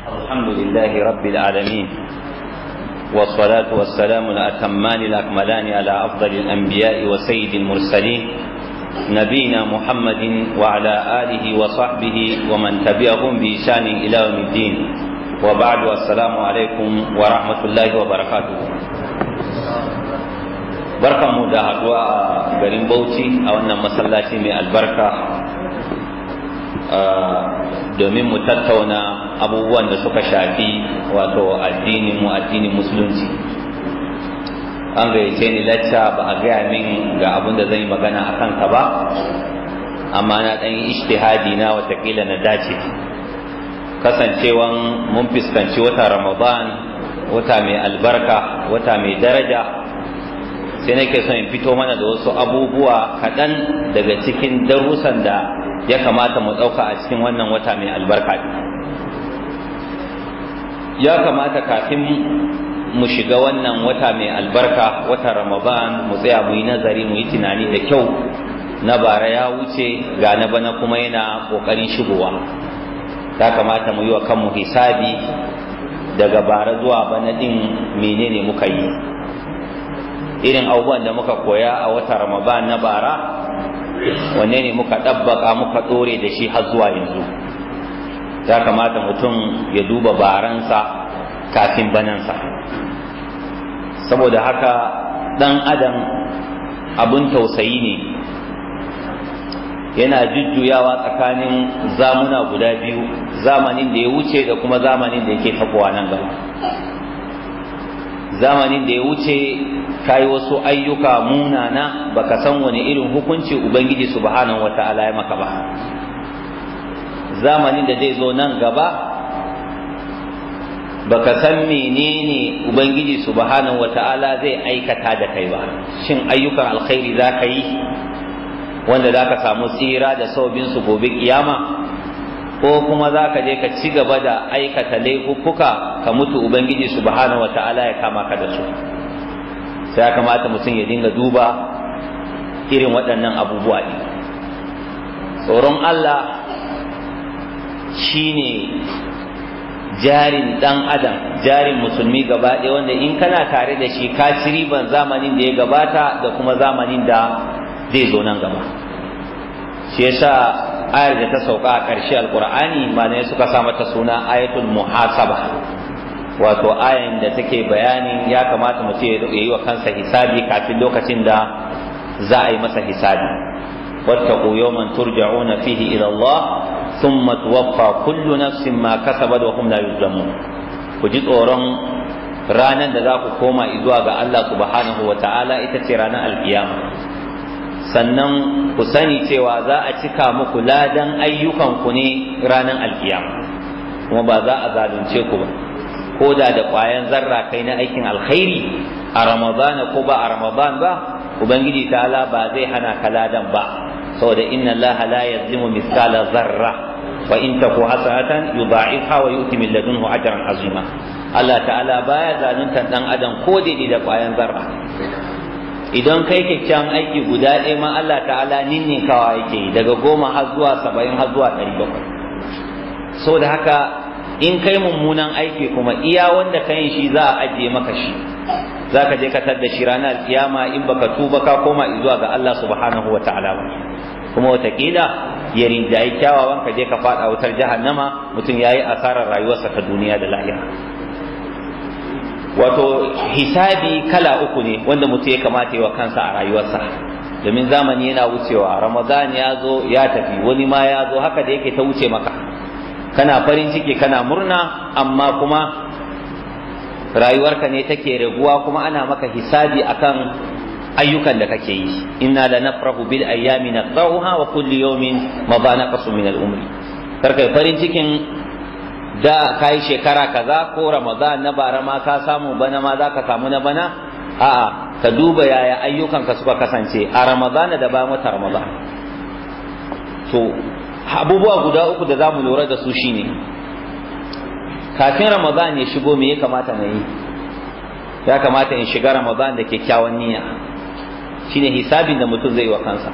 الحمد لله رب العالمين والصلاة والسلام الأتمان الأكملان على أفضل الأنبياء وسيد المرسلين نبينا محمد وعلى آله وصحبه ومن تبعهم بإشان إلى يوم الدين وبعد السلام عليكم ورحمة الله وبركاته barkan mu da haduwa a garin Bauchi a wannan masallaci mai albarka domin mu tattauna abubuwan da suka shafi wato addinin mu addinin musulunci an gayyace ni lacca ba a gaya min ga abin da zan yi magana a kanka ba amma na ɗan yi ishtihadi na watakila na dace kasancewan mun fuskanci wata ramadan wata mai albarka wata mai daraja sai nake son in fito mana da wasu abubuwa kaɗan daga cikin darussan da ya kamata mu ɗauka a cikin wannan wata mai albarka ya kamata kafin mu shiga wannan wata mai albarka wata ramadan mu tsaya mu yi nazari mu yi tunani da kyau na bara ya wuce ga na bana kuma yana ƙoƙarin shigowa ya kamata mu yi wa kanmu hisabi daga bara zuwa bana ɗin menene muka yi irin abubuwan da muka koya a wata ramadan na bara wanne ne muka ɗabbaka muka ɗore da shi har zuwa yanzu ya kamata mutum ya duba baransa kafin banansa saboda haka ɗan adam abun tausayi ne yana jujjuyawa tsakanin zamuna guda biyu zamanin da ya wuce da kuma zamanin da yake tafowa nan gaba zamanin da ya wuce ka yi wasu ayyuka munana baka san wani irin hukunci ubangiji subhanahu wata'ala ya maka ba zamanin da zai zo nan gaba baka san menene ubangiji subhanahu wata'ala zai aikata da kai ba shin ayyukan alkhairi za ka yi wanda za ka samu tsira da saubin su gobe kiyama ko kuma za ka je ka ci gaba da aikata laifuffuka ka mutu ubangiji subhanahu wata'ala ya kama ka da su sai ya kamata mutum ya dinga duba irin waɗannan abubuwa ne tsoron Allah shine jarin ɗan adam jarin musulmi gaba ɗaya wanda in kana tare da shi ka ci riban zamanin da ya gabata da kuma zamanin da zai zo nan gaba shi yasa ayar da ta sauka a ƙarshe alƙur'ani malamai suka sa mata suna ayatul muhasaba wato ayan da take bayanin ya kamata mutum ya yi wa kansa hisabi kafin lokacin da za a yi masa hisabi wattaqu yawman turja'una fihi ila Allah thumma tuwaffa kullu nafsin ma kasabat wa hum la yuzlamun ku ji tsoron ranar da za ku koma zuwa ga Allah subhanahu wa ta'ala ita ce ranar alkiyama sannan ku sani cewa za a cika muku ladan ayyukanku ne ranar alkiyama kuma ba za a zalunce ku ba ko da da ƙwayan zarra kai na aikin alkhairi a ramadana ko ba a ramadan ba ubangiji ta'ala ba zai hana ka ladan ba saboda inna allaha la yazlimu mithqala zarra wa in taku hasanatan yudha'ifha wa yu'ti min ladunhu ajran azima Allah ta'ala baya zaluntar dan adam ko daidai da ƙwayan zarra idan kai kyakkyawan aiki guda ɗaya ma Allah ta'ala ninninkawa yake daga goma har zuwa saba'in har zuwa ɗari bakwai saboda haka in kai mummunan aiki kuma iya wanda ka yin shi za a ajiye maka shi za ka je ka da shi ranar kiyama in baka tuba ka koma zuwa ga Allah subhanahu wa ta'ala ba kuma watakila ya rinjayi kyawawan ka je ka fada wutar jahannama mutum ya yi asarar rayuwarsa ta duniya da lahira wato hisabi kala uku ne wanda mutum ya kamata yi wa kansa a rayuwarsa domin zamani yana wucewa ramadan ya zo ya tafi wani ma ya zo haka da yake ta wuce maka kana farin ciki kana murna amma kuma rayuwarka ne take raguwa kuma ana maka hisabi akan ayyukan da kake yi inna la nafrahu bil ayyami naqra'uha wa kulli yawmin ma ba naqasu min al umri karka farin cikin da kai shekara kaza ko ramadan na bara ma ka samu bana ma za ka samu na bana a'a ka duba yaya ayyukanka suka kasance a ramadan da bayan wata ramadan to abubuwa guda uku da za mu lura da su shine kafin ramadan ya shigo me ya kamata na yi ya kamata in shiga ramadan da kyakkyawan niyya shine hisabin da mutum zai wa kansa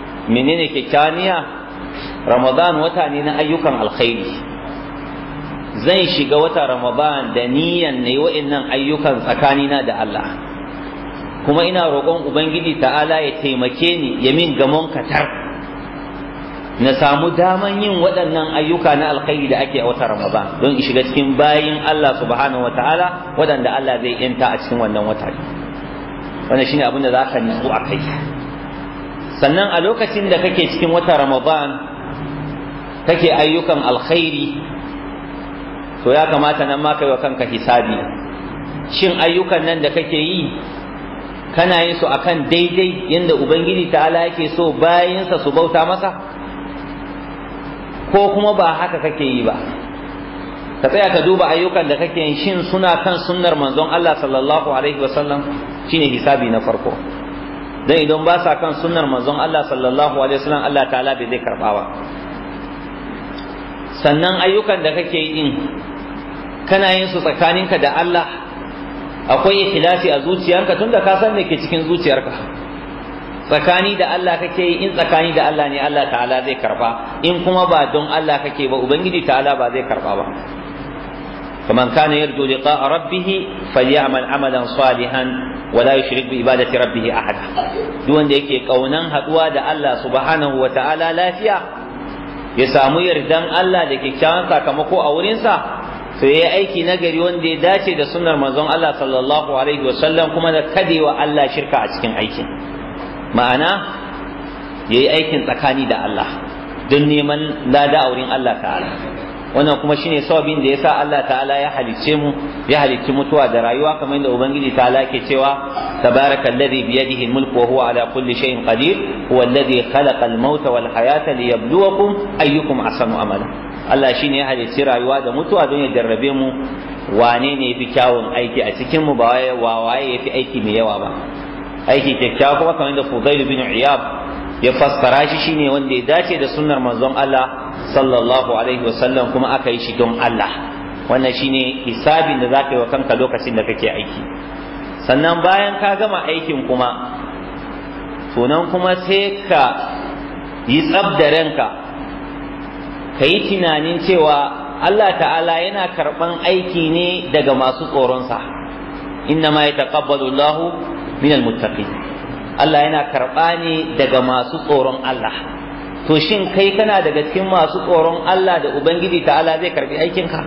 menene kyakkyawan niyya ramadan wata ne na ayyukan alkhairi zan shiga wata ramadan da niyan ne wa'annan ayyukan tsakanina da Allah kuma ina roƙon ubangiji ta'ala ya taimake ni ya min gamon katar na samu daman yin waɗannan ayyuka na alkhairi da ake a wata ramadan don in shiga cikin bayin Allah subhanahu wa ta'ala waɗanda Allah zai yanta a cikin wannan wata wannan shine abin da za ka nutsu a kai sannan a lokacin da kake cikin wata ramadan kake ayyukan alkhairi to ya kamata nan ma kai wa kanka hisabi shin ayyukan nan da kake yi kana yin su akan daidai yadda ubangiji ta'ala yake so bayansa su bauta masa ko kuma ba haka kake yi ba ka tsaya ka duba ayyukan da kake yin shin suna kan sunnar manzon Allah sallallahu alaihi wasallam shine hisabi na farko dan idan ba sa kan sunnar manzon Allah sallallahu alaihi wasallam Allah ta'ala bai zai karba ba sannan ayyukan da kake yi din kana yin su tsakaninka da Allah akwai ikhlasi a zuciyarka tunda ka san me ke cikin zuciyarka tsakani da Allah kake yi in tsakani da Allah ne Allah ta'ala zai karba in kuma ba don Allah kake ba ubangiji ta'ala ba zai karba ba فمن كان يرجو لقاء ربه فليعمل عملا صالحا ولا يشرك بعبادة ربه أحدا دون yake kaunan haduwa da Allah subhanahu wa ta'ala lafiya ya samu yardan Allah da kyakkyawan sakamako a wurinsa sai ya aiki nagari wanda ya dace da sunnar manzon Allah sallallahu alaihi wasallam kuma da kadewa Allah shirka a cikin aikin ma'ana ya yi aikin tsakani da Allah don neman lada a wurin Allah ta'ala wannan kuma shine sababin da yasa Allah ta'ala ya halicce mu ya halicci mutuwa da rayuwa kamar yadda ubangiji ta'ala ke cewa tabarakallazi biyadihi almulku wa huwa ala kulli shay'in qadir huwa alladhi khalaqa almauta wal hayata liyabluwakum ayyukum ahsanu amala Allah shine ya halicci rayuwa da mutuwa don ya jarrabe mu wane ne yafi kyawun aiki a cikin mu ba waye waye yafi aiki mai yawa ba aiki kyakkyawa kuma kamar da Fudail bin Iyab ya fassara shi shine wanda ya dace da sunnar manzon Allah sallallahu alaihi wasallam kuma aka yi shi don Allah wannan shine hisabin da zaka yi wa kanka lokacin da kake aiki sannan bayan ka gama aikin kuma sunan kuma sai ka yi tsab da ranka ka yi tunanin cewa Allah ta'ala yana karɓan aiki ne daga masu tsoronsa inna ma yataqabbalu Allahu minal muttaqin Allah yana karɓa ne daga masu tsoron Allah to shin kai kana daga cikin masu tsoron Allah da Ubangiji ta'ala zai karɓi aikinka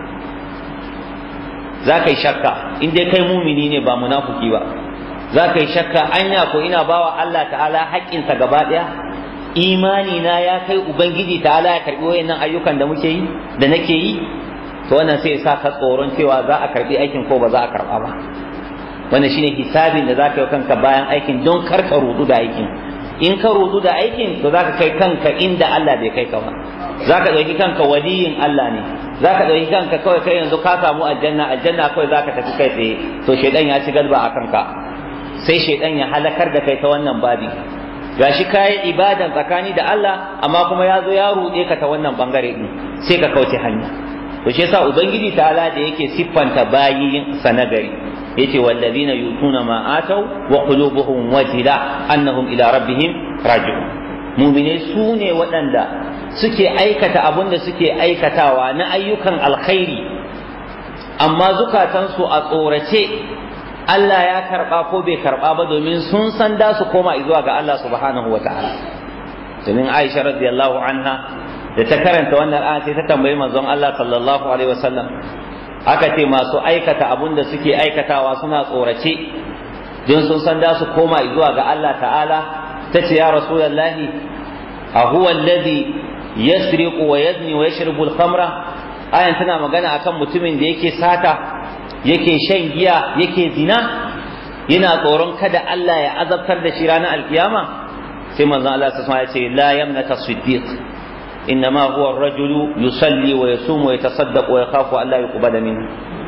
za ka yi shakka in dai kai mumini ne ba munafuki ba za ka yi shakka anya ko ina bawa Allah ta'ala haƙƙinsa gaba ɗaya imani na ya kai Ubangiji ta'ala ya karɓi wayannan ayyukan da muke yi da nake yi to wannan sai sa ka tsoron cewa za a karɓi aikin ko ba za a karɓa ba wannan shine hisabin da zaka yi kanka bayan aikin don kar ka rudu da aikin in ka rudu da aikin to zaka kai kanka inda Allah bai kai ka ba zaka dauki kanka waliyin Allah ne zaka dauki kanka kawai kai yanzu ka samu aljanna aljanna kawai zaka tafi kai tsaye to shedan ya ci galba a kanka sai shedan ya halakar da kai ta wannan babi gashi kayi ibadan tsakani da Allah amma kuma ya zo ya rude ka ta wannan bangare din sai ka kauce hanya to shi yasa ubangiji ta'ala da yake siffanta bayin sa nagari yace wallazina yutuna ma atau wa qulubuhum wajila annahum ila rabbihim raji'un mu'mine su ne waɗanda suke aikata abin da suke aikatawa na ayyukan alkhairi amma zukatansu a tsorace Allah ya karba ko bai karba ba domin sun san da su koma zuwa ga Allah subhanahu wata'ala domin Aisha radiyallahu anha da ta karanta wannan aya sai ta tambayi manzon Allah sallallahu alaihi wasallam aka ce masu aikata abun da suke aikatawa suna tsorace don sun san da su koma zuwa ga Allah ta'ala ta ce ya rasulallahi a huwa alladhi yasriqu wa yazni wa yashrabu al-khamra ayan tana magana akan mutumin da yake sata yake shan giya yake zina yana tsoron kada Allah ya azabtar da shi ranar alkiyama sai manzon Allah sallallahu alaihi wasallam ya ce la yamnaka siddiq إنما هو الرجل يصلي ويصوم ويتصدق ويخاف أن لا يقبل منه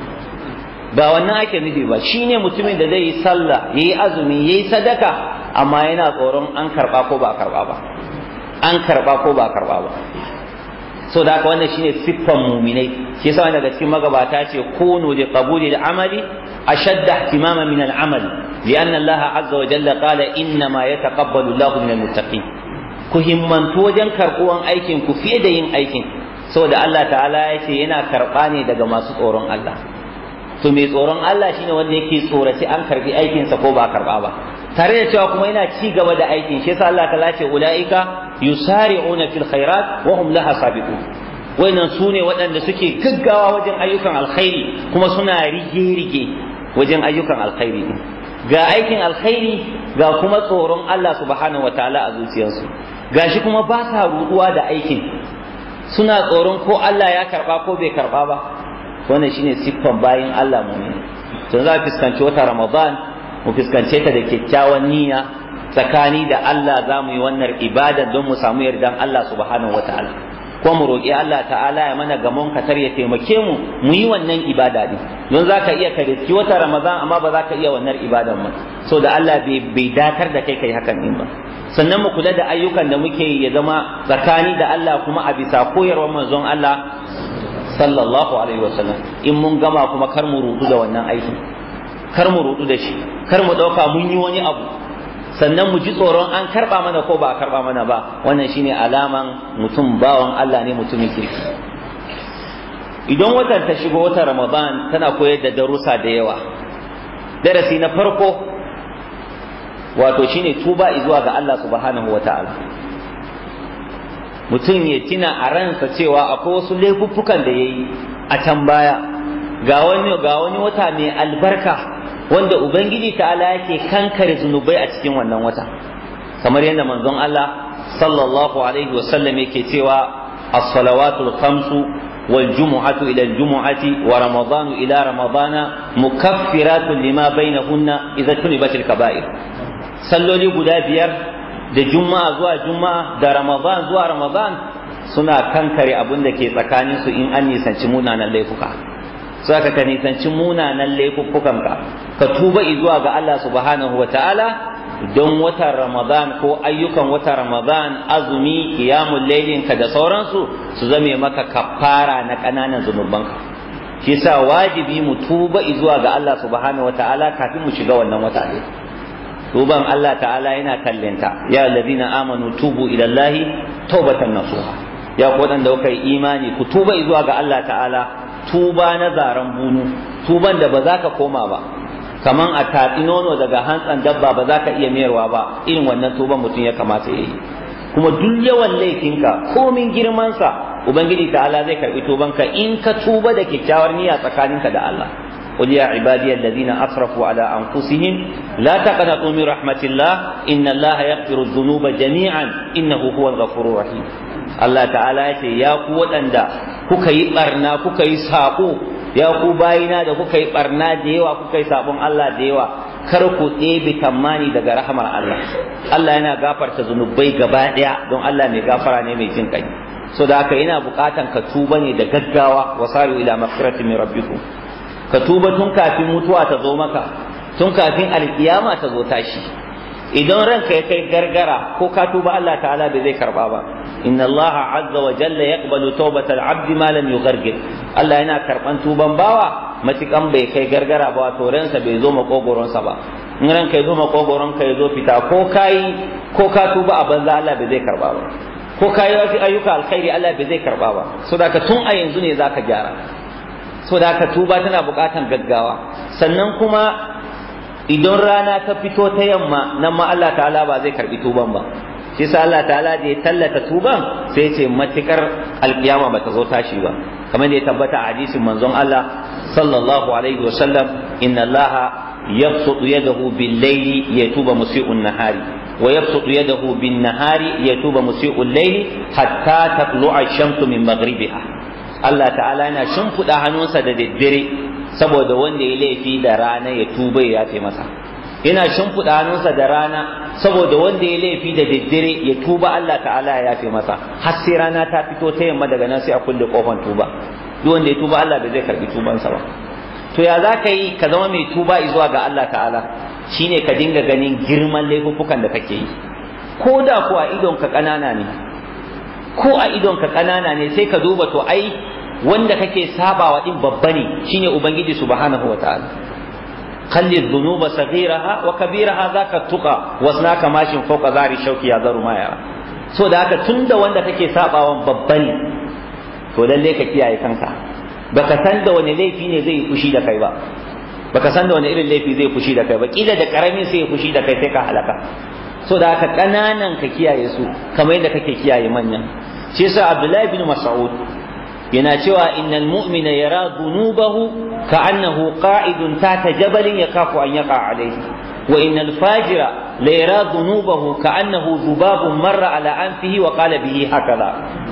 ba wannan ake nufi ba shine mutumin da zai yi sallah yayi azumi yayi sadaka amma yana tsoron an karba ko ba karba ba an karba ko ba karba ba so da haka wannan shine siffan muminai shi yasa daga cikin magabata ce kunu li qabuli al-amali ashadda ihtimama min al-amal lianna Allah azza wa jalla qala inna ma yataqabbalu Allahu min al-muttaqin ku himmantu wajen karɓuwan aikin ku fiye da yin aikin saboda Allah ta'ala ya ce yana karɓa ne daga masu tsoron Allah to mai tsoron Allah shine wanda yake tsoraci an karbi aikinsa ko ba karɓa ba tare da cewa kuma yana ci gaba da aikin shi yasa Allah ta'ala ce ulaika yusari'una fil khairat wa hum laha sabiqun wayannan su ne waɗanda suke gaggawa wajen ayyukan alkhairi kuma suna rige-rige wajen ayyukan alkhairi ga aikin alkhairi ga kuma tsoron Allah subhanahu wataala a zuciyarsu gashi kuma ba sa ruduwa da aikin suna tsoron ko Allah ya karba ko bai karba ba wannan shine siffan bayin Allah mu to za fuskanci wata Ramadan mu fuskance ta da kyakkyawan niyya tsakani da Allah za mu yi wannan ibada don mu samu yardan Allah subhanahu wataala ko mu roƙi Allah ta'ala ya mana gamon katar ya taimake mu mu yi wannan ibada din don za ka iya ka riski wata ramadan amma ba za ka iya wannan ibadan ba so da Allah bai datar da kai kai hakan din ba sannan mu kula da ayyukan da muke yi ya zama tsakani da Allah kuma a bisa koyarwar manzon Allah sallallahu alaihi wasallam in mun gama kuma kar mu rudu da wannan aikin kar mu rudu da shi kar mu dauka mun yi wani abu sannan mu ji tsoron an karba mana ko ba a karba mana ba wannan shine alaman mutum bawan Allah ne mutumin kirki idan watan ta shigo watan Ramadan tana koyar da darussa da yawa darasi na farko wato shine tuba zuwa ga Allah subhanahu wataala mutum ya tina a ransa cewa akwai wasu laifuffukan da yayi a can baya ga wani ga wani wata mai albarka wanda ubangiji ta'ala yake kankare zunubai a cikin wannan wata kamar yadda manzon Allah sallallahu alaihi wasallam yake cewa as-salawatul khamsu wal jumu'atu ila al-jumu'ati wa ramadanu ila ramadana mukaffiratun lima bainahunna idza tunibat al-kaba'ir salloli guda biyar da juma'a zuwa juma'a da ramadan zuwa ramadan suna kankare abin da ke tsakaninsu in an nisanci munanan laifuka so aka ka nisanci munanan laifuffukanka ka tuba zuwa ga Allah subhanahu wa ta'ala don watan Ramadan ko ayyukan watan Ramadan azumi qiyamul lailin ka da sauransu su zame maka kafara na ƙananan zunubanka shi yasa wajibi mu tuba zuwa ga Allah subhanahu wa ta'ala kafin mu shiga wannan wata ne tuban Allah ta'ala yana kallenta ya allazina amanu tubu ila Allah tawbatan nasuha ya ku wadanda kuka yi imani ku tuba zuwa ga Allah ta'ala tuba na zaren bunu tuban da ba za ka koma ba kaman a tatsi nono daga hantsan dabba ba za ka iya mayarwa ba irin wannan tuban mutum ya kamata ya yi kuma duk yawan laifinka komin girmansa ubangiji ta'ala zai karbi tubanka in ka tuba da kyakkyawar niyya tsakaninka da Allah قل يا عبادي الذين أسرفوا على أنفسهم لا تقنطوا من رحمة الله إن الله يغفر الذنوب جميعا إنه هو الغفور الرحيم Allah ta'ala ya ce ya ku waɗanda kuka yi ɓarna kuka yi saƙo ya ku bayina da kuka yi ɓarna da yawa kuka yi saƙon Allah da yawa kar ku ɗebe tammani daga rahamar Allah Allah yana gafarta zunubai gaba ɗaya don Allah mai gafara ne mai jin ƙai so da haka yana buƙatan ka tuba ne da gaggawa wasaru ila maghfiratin min rabbikum ka tuba tun kafin mutuwa ta zo maka tun kafin alkiyama ta zo tashi idan ranka ya kai gargara ko ka tuba Allah ta'ala bai zai karba ba inna Allah azza wa jalla yaqbalu tawbatal abdi ma lam yughargir Allah yana karban tuban bawa matikan bai kai gargara ba to ransa bai zo makogoronsa ba in ranka ya zo makogoron ka ya zo fita ko kai ko ka tuba a banza Allah bai zai karba ba ko kai wasu ayyuka alkhairi Allah bai zai karba ba so da tun a yanzu ne zaka gyara so da haka tuba tana buƙatan gaggawa sannan kuma idan rana ta fito ta yamma nan ma Allah ta'ala ba zai karbi tuban ba shi sa Allah ta'ala da ya tallata tuban sai ce matukar alkiyama ba ta zo tashi ba kamar da ya tabbata a hadisin manzon Allah sallallahu alaihi wa sallam inna Allah yabsutu yadahu bil layli yatuba musii'un nahari wa yabsutu yadahu bin nahari yatuba musii'ul layli hatta tatlu'a ash-shamsu min maghribiha Allah ta'ala yana shimfiɗa hannunsa da daddare saboda wanda ya laifi da rana ya tuba ya yafe masa yana shimfiɗa hannunsa da rana saboda wanda ya laifi da daddare ya tuba Allah ta'ala ya yafe masa har sai rana ta fito ta yamma daga nan sai a kulle kofan tuba duk wanda ya tuba Allah bai zai karbi tubansa ba to ya za ka yi ka zama mai tuba zuwa ga Allah ta'ala shine ka dinga ganin girman laifuffukan da kake yi ko da ko a idon ka ƙanana ne ko a idon ka ƙanana ne sai ka duba to ai wanda kake sabawa din babba ne shine ubangiji subhanahu wataala خلي الذنوب صغيرها وكبيرها ذاك التقى واسناك ماشي فوق ذار الشوك يا ذر ما يرى so da haka tunda wanda kake sabawan babba ne to lalle ka kiyaye kanka baka san da wani laifi ne zai yi fushi da kai ba baka san da wani irin laifi zai fushi da kai ba kila da karamin sai ya fushi da kai sai ka halaka so da haka kananan ka kiyaye su kamar yadda kake kiyaye manyan shi yasa Abdullahi bin Mas'ud yana cewa innal mu'mina yara dhunubahu ka'annahu qa'idun tata jabalin yakafu an yaqa alayhi wa innal fajira la yara dhunubahu ka'annahu dhubabun marra ala anfihi wa qala bihi hakaza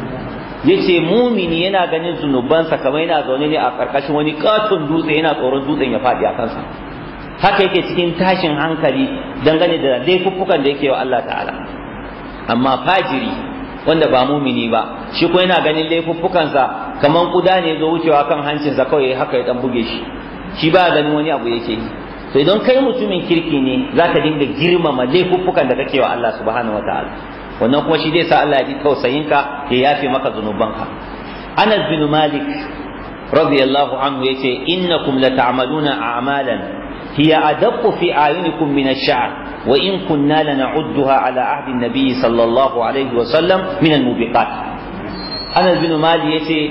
yace mumini yana ganin zunubansa kamar yana zaune ne a karkashin wani katon dutse yana tsoron dutsen ya faɗi a kansa haka yake cikin tashin hankali dangane da laifuffukan da yake wa Allah ta'ala amma fajiri wanda ba mumini ba shi ko yana ganin laifuffukansa kamar kuda ne zo wucewa kan hancinsa kawai haka ya dan buge shi shi ba ganin wani abu yake yi to idan kai mutumin kirki ne zaka dinga girmama laifuffukan da kake wa Allah subhanahu wataala wannan kuma shi zai sa Allah ya ji tausayinka ya yafe maka zunubanka Anas bin Malik radiyallahu anhu yace innakum lata'maluna a'malan hiya adaqqu fi a'yunikum min ash-sha'r wa in kunna lana'udduha ala ahdi an-nabi sallallahu alaihi wa sallam min al-mubiqat Anas bin Malik yace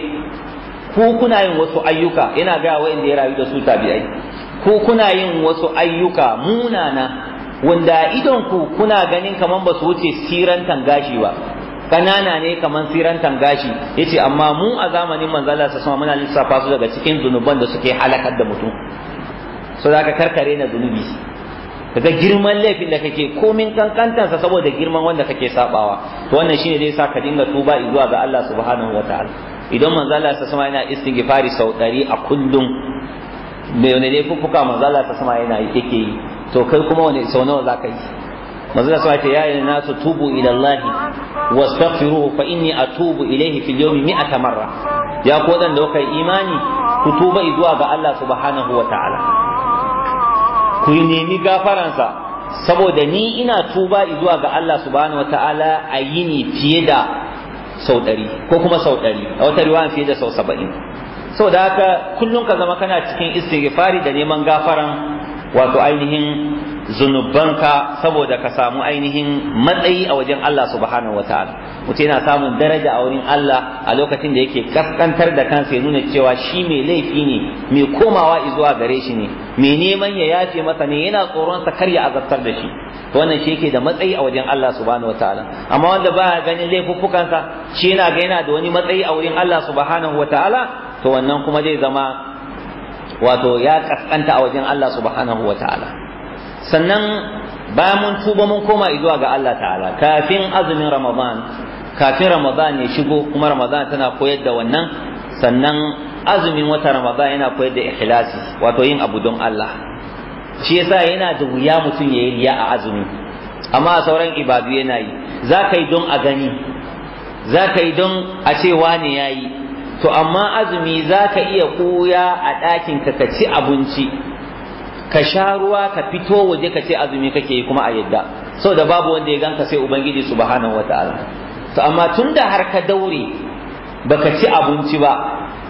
ku kuna yin wasu ayyuka yana ga wa'anda ya rayu da su tabi'ai ku kuna yin wasu ayyuka munana wanda idon ku kuna ganin kaman ba su wuce sirantan gashi ba kanana ne kaman sirantan gashi yace amma mu a zamanin manzo Allah sallallahu muna lissafa su daga cikin zunuban da suke halakar da mutum so zaka karkare na zunubi kaga girman laifin da kake komin kankantansa saboda girman wanda kake sabawa to wannan shine zai sa ka dinga tuba zuwa ga Allah subhanahu wataala idan manzo Allah sallallahu yana istighfari sau 100 a kullum me ne laifuffuka manzo Allah sallallahu yana yake yi to kai kuma wani sau nawa za ka yi manzo da ce ya yi nasu tubu ila Allah wastaghfiruhu fa inni atubu ilayhi fil yawmi mi'ata marra ya ko dan da kai imani ku tuba zuwa ga Allah subhanahu wa ta'ala ku yi nemi gafaransa saboda ni ina tuba zuwa ga Allah subhanahu wa ta'ala a yini fiye da sau ɗari ko kuma sau ɗari a wata riwaya fiye da sau saba'in saboda haka kullum ka zama kana cikin istighfari da neman gafaran wato ainihin zunubanka saboda ka samu ainihin matsayi a wajen Allah subhanahu wa ta'ala mutum yana samun daraja a wurin Allah a lokacin da yake kaskantar da kansa ya nuna cewa shi mai laifi ne mai komawa zuwa gare shi ne mai neman ya yafe masa ne yana tsoron sa kar ya azabtar da shi to wannan shi yake da matsayi a wajen Allah subhanahu wa ta'ala amma wanda baya ganin laifuffukansa shi yana ga yana da wani matsayi a wurin Allah subhanahu wa ta'ala to wannan kuma zai zama wato ya kaskanta a wajen Allah subhanahu wa ta'ala sannan bayan mun tuba mun koma zuwa ga Allah ta'ala kafin azumin ramadan kafin ramadan ya shigo kuma ramadan tana koyar da wannan sannan azumin wata ramadan yana koyar da ikhlasi wato yin abu don Allah shi yasa yana da wuya mutum ya yi riya a azumi amma a sauran ibadu yana yi za ka yi don a gani za ka yi don a ce wane ya yi to amma azumi za ka iya ɓuya a ɗakinka ka ci abinci ka sha ruwa ka fito waje ka ce azumi kake yi kuma a yadda sau da babu wanda ya ganka sai ubangiji subhanahu wa ta'ala to amma tun da har ka daure baka ci abinci ba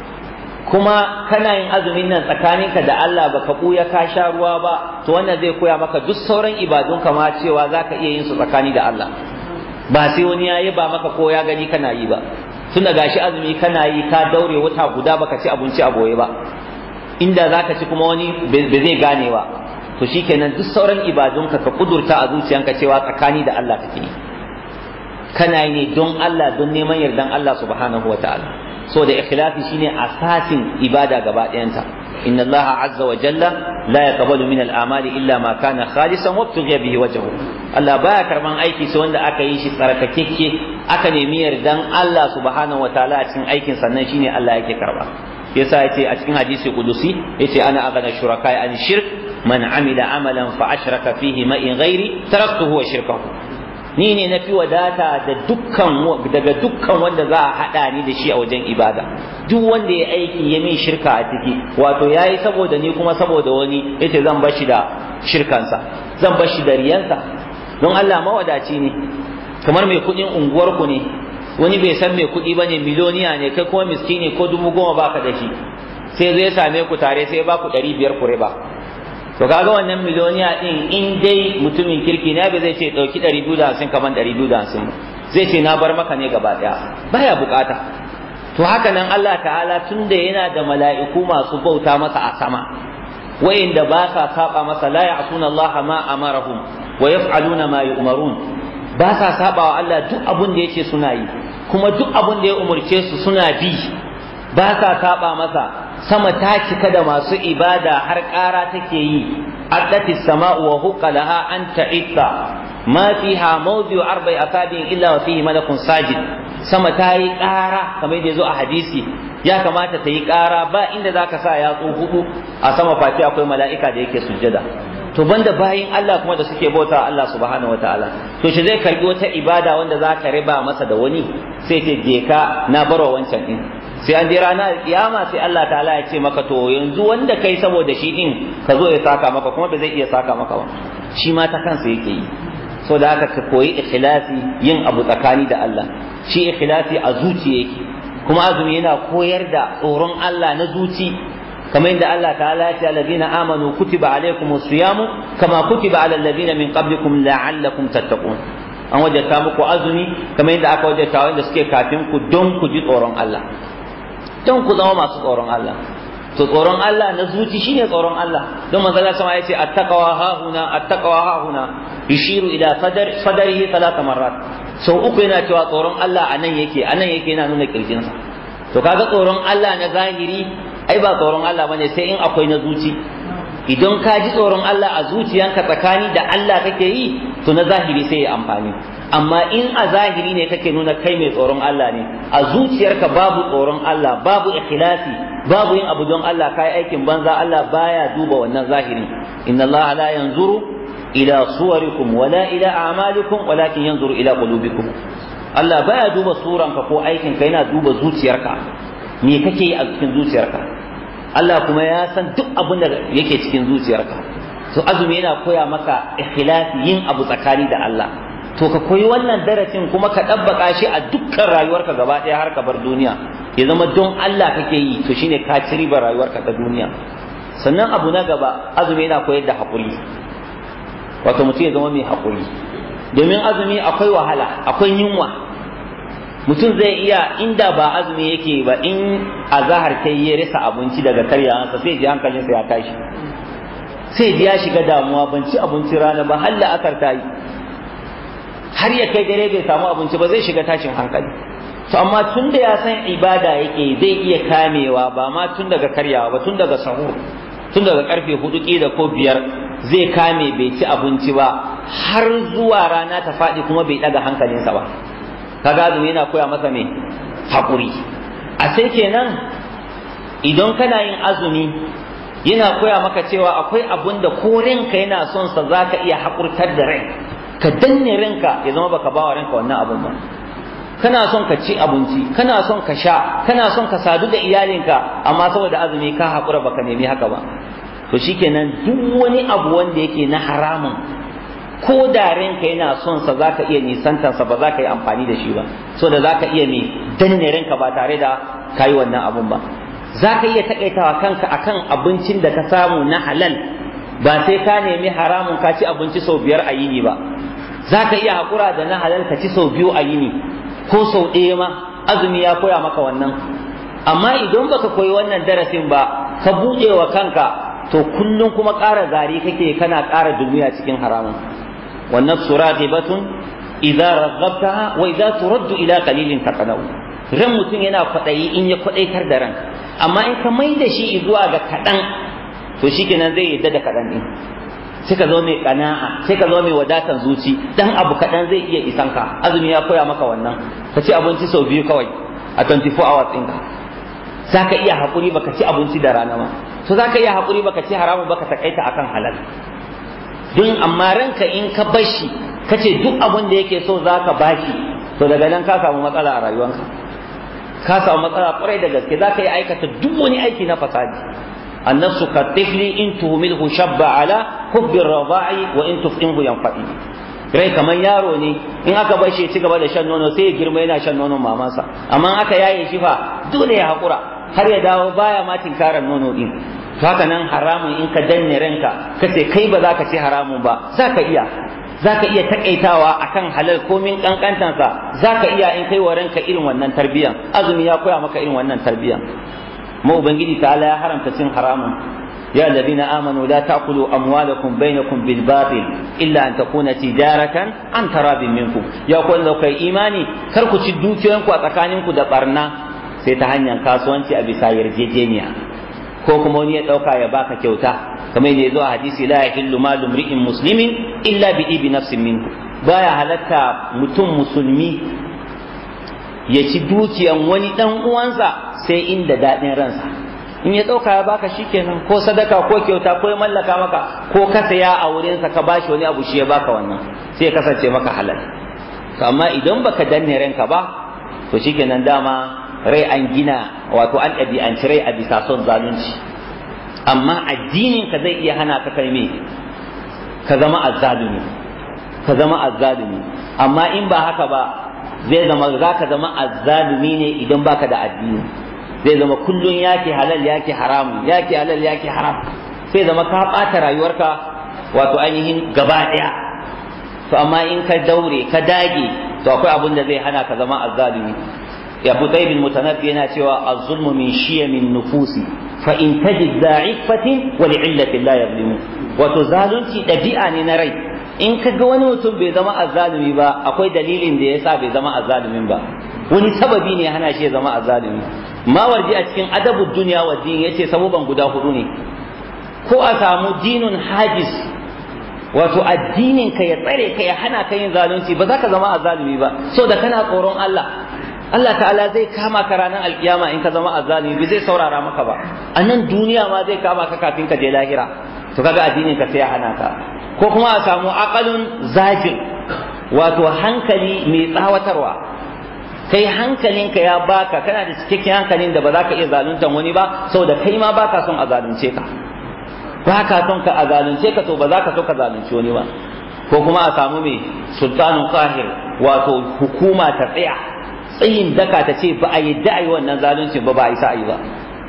kuma kana yin azumin nan tsakaninka da Allah baka ɓuya ka sha ruwa ba to wannan zai koya maka duk sauran ibadunka ma cewa za ka iya yin su tsakani da Allah ba sai wani ya yi ba maka ko ya gani kana yi ba tunda gashi azumi kana yi ka daure wata guda baka ci abinci a boye ba inda zaka ci kuma wani ba zai gane ba to shikenan duk sauran ibadunka ka kudurta a zuciyanka cewa tsakani da Allah kake yi kana yi ne don Allah don neman yardan Allah subhanahu wataala so da ikhlasi shine asasin ibada gaba ɗayanta inna Allah azza wa jalla la yaqbalu min al-amali illa ma kana khalisan wa tughiya bihi wajhu Allah baya karban aiki sai wanda aka yi shi tsarkakekke aka nemi yardan Allah subhanahu wataala a cikin aikin sannan shine Allah yake karba yasa yace a cikin hadisi kudusi yace ana aghna shuraka an shirk man amila amalan fa ashraka fihi ma in ghairi taraktuhu wa shirkahu ni ne na fi wadata da dukkan daga dukkan wanda za a haɗa ni da shi a wajen ibada duk wanda ya aiki ya min shirka a ciki wato ya yi saboda ni kuma saboda wani yace zan bashi da shirkansa zan bashi da riyansa don Allah mawadaci ne kamar mai kuɗin unguwarku ne wani bai san mai kuɗi bane miloniya ne kai kuma miskini ko dubu goma baka da shi sai zai same ku tare sai ba ku ɗari biyar ku riba to kaga wannan miliyoniya din in dai mutumin kirki ne ba zai ce dauki 250 kaman 250 zai ce na bar maka ne gaba daya baya bukata to haka nan Allah ta'ala tunda yana da mala'iku masu bauta masa a sama wayanda ba sa saba masa la ya'suna Allah ma amarahum wa yaf'aluna ma yu'marun ba sa saba wa Allah duk abun da yake suna yi kuma duk abun da ya umurce su suna bi ba sa saba masa sama ta cika da masu ibada har ƙara take yi addati sama'u wa huqqa laha an ta'itta ma fiha mawdi'u arba'i asabi'in illa wa fihi malakun sajid sama ta yi ƙara kamar da zo a hadisi ya kamata ta yi ƙara ba inda zaka sa yatsu hudu a sama fati akwai mala'ika da yake sujjada to banda bayin Allah kuma da suke bauta Allah subhanahu wataala to shi zai karbi wata ibada wanda za ka riba masa da wani sai ce je ka na barwa wancan din sai an je ranar kiyama sai Allah ta'ala ya ce maka to yanzu wanda kai saboda shi din ka zo ya saka maka kuma ba zai iya saka maka ba shi ma ta kansa yake yi so da haka ka koyi ikhlasi yin abu tsakani da Allah shi ikhlasi a zuciya yake kuma azumi yana koyar da tsoron Allah na zuci kamar yadda Allah ta'ala ya ce alladhina amanu kutiba alaykumus siyamu kama kutiba alal ladina min qablikum la'allakum tattaqun an wajata muku azumi kamar yadda aka wajata wanda suke kafin ku don ku ji tsoron Allah don ku zama masu tsoron Allah to tsoron Allah na zuci shine tsoron Allah don manzo Allah sama yace attaqwa ha huna attaqwa ha huna yushiru ila sadar sadarihi talata marrat sau uku yana cewa tsoron Allah anan yake anan yake yana nuna kirjinsa to kaga tsoron Allah na zahiri ai ba tsoron Allah bane sai in akwai na zuci idan ka ji tsoron Allah a zuciyanka tsakani da Allah kake yi to na zahiri sai ya amfani amma in a zahiri ne kake nuna kai mai tsoron Allah ne a zuciyarka babu tsoron Allah babu ikhlasi babu yin abu don Allah kai aikin banza Allah baya duba wannan zahiri inna Allah la yanzuru ila suwarikum wala ila a'malikum walakin yanzuru ila qulubikum Allah baya duba suranka ko aikin ka yana duba zuciyarka me kake yi a cikin zuciyarka Allah kuma ya san duk abin da yake cikin zuciyarka to azumi yana koya maka ikhlasi yin abu tsakani da Allah to ka koyi wannan darasin kuma ka ɗabbaka shi a dukkan rayuwarka gaba ɗaya har ka bar duniya ya zama don Allah kake yi to shine ka ci ribar rayuwarka ta duniya sannan abu na gaba azumi yana koyar da haƙuri wato mutum ya zama mai haƙuri domin azumi akwai wahala akwai yunwa mutum zai iya inda ba azumi yake ba in azahar ta ya rasa abinci daga karyawansa sai ji hankalinsa ya tashi sai ji ya shiga damuwa ban ci abinci rana ba har la'asar ta yi har ya kai dare bai samu abinci ba zai shiga tashin hankali to amma tun da ya san ibada yake zai iya kamewa ba ma tun daga karyawa ba tun daga sahur tun daga karfe hudu kila ko biyar zai kame bai ci abinci ba har zuwa rana ta faɗi kuma bai ɗaga hankalinsa ba kaga azumi yana koya masa me haƙuri a sai kenan idan kana yin azumi yana koya maka cewa akwai abun da ko ranka yana son sa zaka iya haƙurtar da rai ka danne ranka ya zama baka bawa ranka wannan abun ba kana son ka ci abinci kana son ka sha kana son ka sadu da iyalinka amma saboda azumi ka haƙura baka nemi haka ba to shikenan duk wani abu wanda yake na haramun ko da ranka yana son sa zaka iya nisantar sa ba zaka yi amfani da shi ba saboda zaka iya me danne ranka ba tare da kai wannan abun ba zaka iya takaitawa kanka akan abincin da ka samu na halal ba sai ka nemi haramun ka ci abinci sau biyar a yini ba zaka iya haƙura da na halal ka ci sau biyu a yini ko sau ɗaya ma azumi ya koya maka wannan amma idan baka koyi wannan darasin ba ka buɗe wa kanka to kullum kuma ƙara zari kake kana ƙara duniya cikin haramun wannan suraqibatun idza raghhabtaha wa idza turaddu ila qalilin taqanau ran mutum yana kwaɗayi in ya kwaɗaitar da ran amma in ka mai da shi zuwa ga kaɗan to shikenan zai yadda da kaɗan ɗin sai ka zo mai kana'a sai ka zo mai wadatan zuci dan abu kaɗan zai iya isan ka azumi ya koya maka wannan ka ci abinci sau biyu kawai a 24 hours ɗinka za ka iya haƙuri baka ci abinci da rana ma to za ka iya haƙuri baka ci haramun baka takaita akan halal don amma ranka in ka bashi ka ce duk abin da yake so za ka bashi to daga nan ka samu matsala a rayuwanka ka samu matsala kwarai da gaske za ka yi aikata duk wani aiki na fasadi النفس كالطفل إن تهمله شب على حب الرضاع وإن تفئنه ينفئ rai kamar yaro ne in aka bar shi ci gaba da shan nono sai ya girma yana shan nonon mamansa amma aka yaye shi fa dole ya hakura har ya dawo baya ma tinkarar nono din haka nan haramun in ka danne ranka ka ce kai ba za ka ci haramun ba za ka iya zaka iya takaitawa akan halal komin kankantansa zaka iya in kai wa ranka irin wannan tarbiyan azumi ya koya maka irin wannan tarbiyan mu ubangiji ta'ala ya haramta cin haramun يا الذين آمنوا لا تأكلوا أموالكم بينكم بالباطل إلا أن تكون تجارة عن تراب منكم يا أقول لو كي إيماني كركو تشدو كيانكو أتكانينكو دبرنا سيتهنيا كاسوانتي أبي ساير جيجينيا ko kuma wani ya ɗauka ya baka kyauta kamar yadda ya zo a hadisi la yahillu malu mri'in muslimin illa bi ibi nafsin minhu baya halatta mutum musulmi ya ci dukiyan wani dan uwansa sai inda daɗin ransa in ya ɗauka ya baka shikenan ko sadaka ko kyauta ko ya mallaka maka ko ka saya a wurinsa ka bashi wani abu shi ya baka wannan sai ya kasance maka halal to amma idan baka danne ranka ba to shikenan dama rai an gina wato an ɗabi'anci rai a bisa son zalunci amma addinin ka zai iya hana ka kai me ka zama azzalumi ka zama azzalumi amma in ba haka ba zai zama za ka zama azzalumi ne idan baka da addini zai zama kullun yake halal yake haram yake halal yake haram sai zama ka ɓata rayuwarka wato ainihin gaba ɗaya to amma in ka daure ka dage to akwai abin da zai hana ka zama azzalumi ya budai bin mutanabbi yana cewa az-zulmu min shiyamin nufusi fa in tajid da'ifatin wa li'illatin la yadlimu wato zalunci ɗabi'a ne na rai in ka ga wani mutum bai zama azzalumi ba akwai dalilin da yasa bai zama azzalumin ba wani sababi ne hana shi ya zama azzalumi mawardi a cikin adabu duniya wa din yace sababan guda hudu ne ko a samu dinun hajis wato addinin ka ya tsare ka ya hana ka yin zalunci ba za ka zama azzalumi ba so da kana tsoron Allah Allah ta'ala zai kama ka ranar alkiyama in ka zama azzalumi bai zai saurara maka ba a nan duniya ma zai kama ka kafin ka je lahira to kaga addinin ka sai ya hana ka ko kuma a samu aqalun zafin wato hankali mai tsawatarwa kai hankalinka ya baka kana da cikakken hankalin da ba za ka iya zaluntan wani ba saboda kai ma baka son a zalunce ka ba ka son ka a zalunce ka to ba za ka so ka zalunci wani ba ko kuma a samu mai sultanun qahir wato hukuma ta tsaya tsayin daka ta ce ba a yadda a yi wannan zaluncin ba ba a isa a yi ba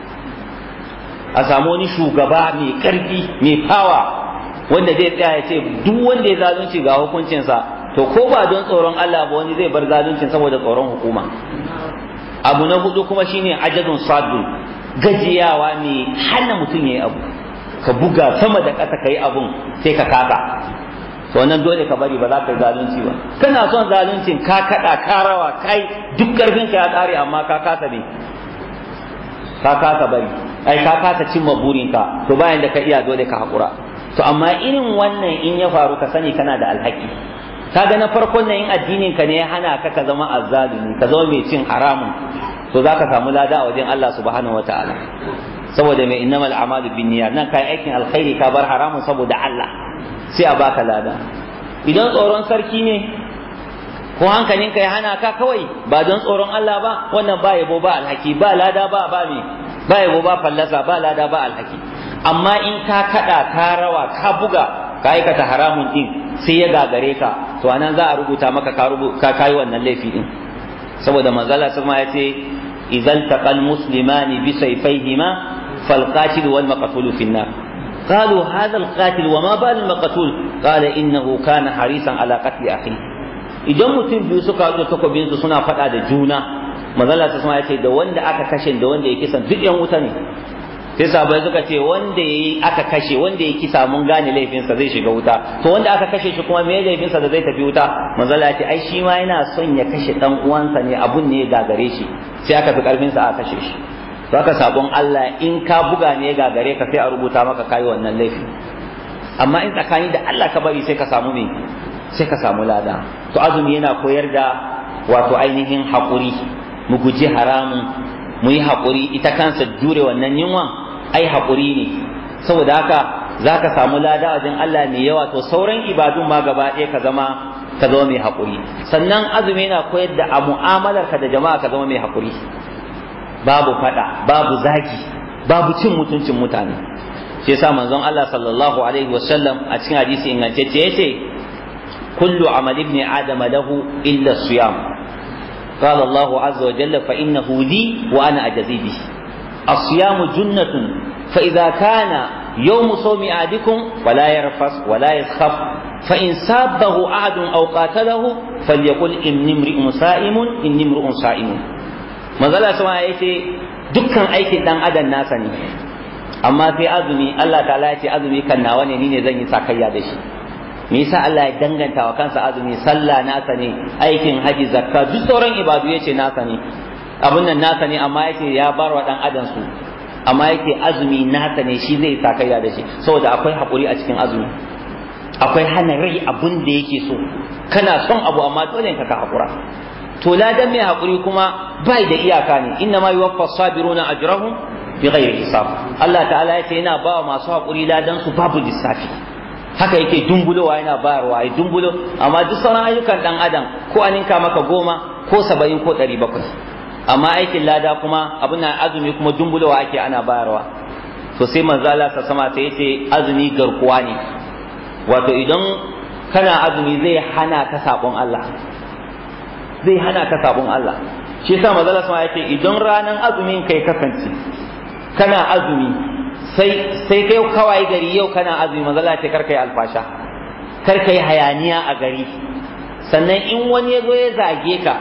a samu wani shugaba mai karfi mai fawa wanda zai tsaya ya ce duk wanda ya zalunci ga hukuncinsa to ko ba don tsoron Allah ba wani zai bar zaluncin saboda tsoron hukuma abu na hudu kuma shine ajadun sadu gajiyawa mai hana mutum yayi abu ka buga sama da ƙasa kai abun sai ka kaka to nan dole ka bari ba za ka yi zalunci ba kana son zaluncin ka kada ka rawa kai duk karfin ka ya tsare amma ka kasa ne ka kasa bari ai ka kasa cimma burinka to bayan da ka iya dole ka hakura to amma irin wannan in ya faru ka sani kana da alhaki kaga na farkon nan in addinin ka ne ya hana ka ka zama azzalumi ka zama mai cin haramun to zaka samu lada a wajen Allah subhanahu wataala saboda mai innamal a'malu binniyat nan kai aikin alkhairi ka bar haramun saboda Allah sai a baka lada idan tsoron sarki ne ko hankalinka ya hana ka kawai ba don tsoron Allah ba wannan ba yabo ba alhaki ba lada ba ba me ba yabo ba fallasa ba lada ba alhaki amma in ka kada ka rawa ka buga ka aikata haramun din sai ya gagare ka to anan za a rubuta maka ka ka kai wannan laifi din saboda manzala sama ya ce idan taqal muslimani bi sayfayhima fal qatil wal maqtul fi nar قالوا هذا القاتل وما بال المقتول قال انه كان حريصا على قتل اخيه idan mutum biyu suka haɗu takobin su suna faɗa da juna manzala ta sama ya ce da wanda aka kashe da wanda ya kisan duk yan wuta ne sai sabai suka ce wanda yayi aka kashe wanda ya kisa mun gane laifinsa zai shiga wuta to wanda aka kashe shi kuma me laifinsa da zai tafi wuta manzala ya ce ai shi ma yana son ya kashe dan uwansa ne abun ne ya gagare shi sai aka fi karfin sa aka kashe shi to aka sabon Allah in ka buga ne ya gagare ka sai a rubuta maka kai wannan laifi amma in tsakani da Allah ka bari sai ka samu me sai ka samu lada to azumi yana koyar da wato ainihin haƙuri mu guji haramun mu yi haƙuri ita kansa jure wannan yunwan ai haƙuri ne saboda haka za ka samu lada wajen Allah mai yawa to sauran ibadun ma gaba ɗaya ka zama ka zama mai haƙuri sannan azumi yana koyar da a mu'amalar ka da jama'a ka zama mai haƙuri babu faɗa babu zagi babu cin mutuncin mutane shi yasa manzon Allah sallallahu alaihi wasallam a cikin hadisi ingantacce yace kullu amal ibn adama lahu illa siyam قال الله عز وجل فإنه لي وأنا أجزي به الصيام جنة فإذا كان yawmu sawmi ahadikum wala yarfas wala yaskhaf fa in sabbahu ahadun aw qatalahu falyaqul inni imri'un sa'imun inni imri'un sa'imun manzala sama yace dukkan aikin dan adam nasa ne amma sai azumi Allah ta'ala ya ce azumi kan nawa ne ni ne zan yi sakayya da shi me yasa Allah ya danganta wa kansa azumi sallah nasa ne aikin haji zakka duk sauran ibadu yace nasa ne abun nan nasa ne amma yace ya bar wa dan adam su amma yake azumi nasa ne shi zai sakayya da shi saboda akwai hakuri a cikin azumi akwai hana rai abun da yake so kana son abu amma dole ka ka hakura to ladan mai hakuri kuma bai da iyaka ne inna ma yuwaffa sabiruna ajrahum bighairi hisab Allah ta'ala yace yana ba wa masu hakuri ladan su babu lissafi haka yake dumbulowa yana bayarwa ya dumbulo amma duk sauran ayyukan dan adam ko an ninka maka goma ko saba'in ko ɗari bakwai amma aikin lada kuma abin azumi kuma dumbulowa ake ana bayarwa to sai manzo Allah ta sama sai yace azumi garkuwa ne wato idan kana azumi zai hana ka sabon Allah zai hana ka sabon Allah shi yasa manzo Allah sama yace idan ranan azumin kai kasance kana azumi sai sai kai kawai gari yau kana azumi manzo Allah ce kar kai alfasha kar kai hayaniya a gari sannan in wani ya zo ya zage ka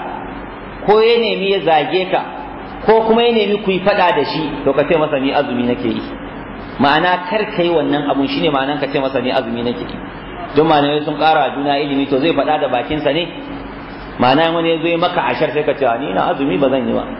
ko ya nemi ya zage ka ko kuma ya nemi ku yi fada da shi to ka ce masa ni azumi nake yi ma'ana kar kai wannan abun shine ma'anan ka ce masa ni azumi nake yi don malamai sun ƙara juna ilimi to zai faɗa da bakinsa ne ma'ana wani ya zo ya maka ashar sai ka ce ni na azumi ba zan yi ba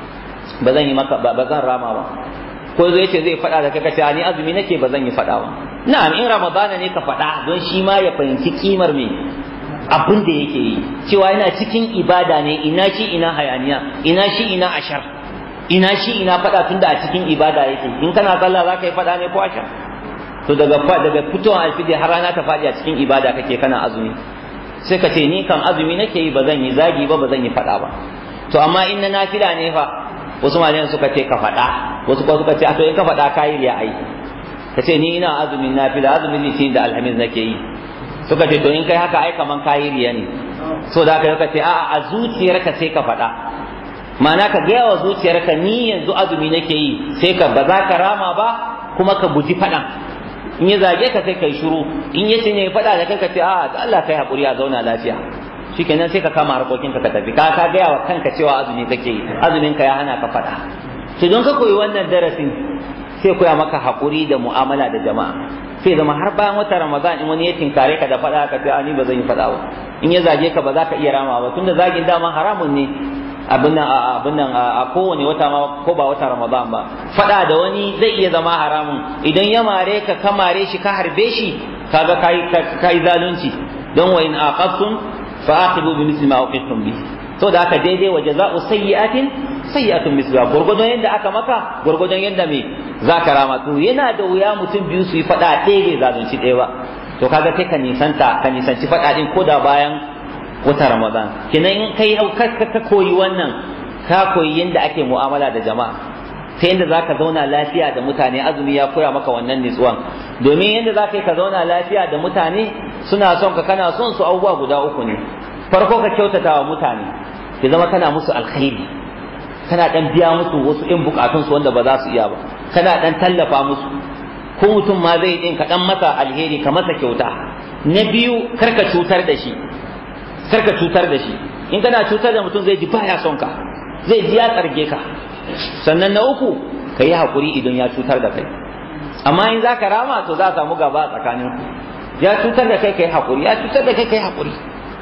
ba zan yi maka ba zan rama ba ko zai ce zai faɗa da kai kace ni azumi nake ba zan yi faɗa ba na'am in ramadana ne ka faɗa don shi ma ya fahimci kimar me abin da yake yi cewa yana cikin ibada ne ina shi ina hayaniya ina shi ina ashar ina shi ina faɗa tunda a cikin ibada yake in kana sallah za ka yi faɗa ne ko ashar to daga daga fitowar alfijir har rana ta faɗi a cikin ibada kake kana azumi sai ka ce ni kan azumi nake yi ba zan yi zagi ba ba zan yi faɗa ba to amma in na nafila ne fa wasu malayan suka ce ka faɗa wasu kuma suka ce a to in ka faɗa ka yi riya ai ka ce ni ina azumin nafila azumin litinin da alhamis nake yi suka ce to in kai haka ai kaman ka yi riya ne so da haka suka ce a'a a zuciyarka sai ka faɗa ma'ana ka gaya wa zuciyarka ni yanzu azumi nake yi sai ka ba za ka rama ba kuma ka guji faɗan in ya zage ka sai kai shiru in ya ce ne faɗa da kai ka ce a'a Allah kai haƙuri a zauna lafiya shikenan sai ka kama harkokinka ka tafi ka ka gaya wa kanka cewa azumi kake yi azumin ka ya hana ka faɗa to don ka koyi wannan darasin sai koya maka haƙuri da mu'amala da jama'a sai zama har bayan wata ramadan in wani ya tinkare ka da faɗa ka ce a ni ba zan yi faɗa ba in ya zage ka ba za ka iya rama ba tunda zagin dama haramun ne abin nan abin nan a kowane wata ma ko ba wata ramadan ba faɗa da wani zai iya zama haramun idan ya mare ka ka mare shi ka harbe shi kaga kai kai zalunci don wa in aqabtum fa'aqibu bi misli ma uqibtum bi to da aka daidai wa jaza'u sayyi'atin sayyi'atun misluha gurgudun yadda aka maka gurgudun yadda me zaka rama to yana da wuya mutum biyu su yi fada ɗaya bai zalunci ɗaya ba to kaga sai ka nisanta ka nisanci fada din ko da bayan wata ramadan kenan in kai ka koyi wannan ka koyi yadda ake mu'amala da jama'a ta yadda za ka zauna lafiya da mutane azumi ya koya maka wannan nitsuwan domin yadda za ka yi ka zauna lafiya da mutane suna son ka kana son su abubuwa guda uku ne farko ka kyautata wa mutane ya zama kana musu alkhairi kana dan biya musu wasu in bukatun su wanda ba za su iya ba kana dan tallafa musu ko mutum ma zai din ka dan masa alheri ka masa kyauta na biyu karka cutar da shi karka cutar da shi in kana cutar da mutum zai ji baya son ka zai ji ya tsarge ka sannan na uku ka yi haƙuri idan ya cutar da kai amma in za ka rama to za a samu gaba a tsakanin ku ya cutar da kai ka yi haƙuri ya cutar da kai ka yi haƙuri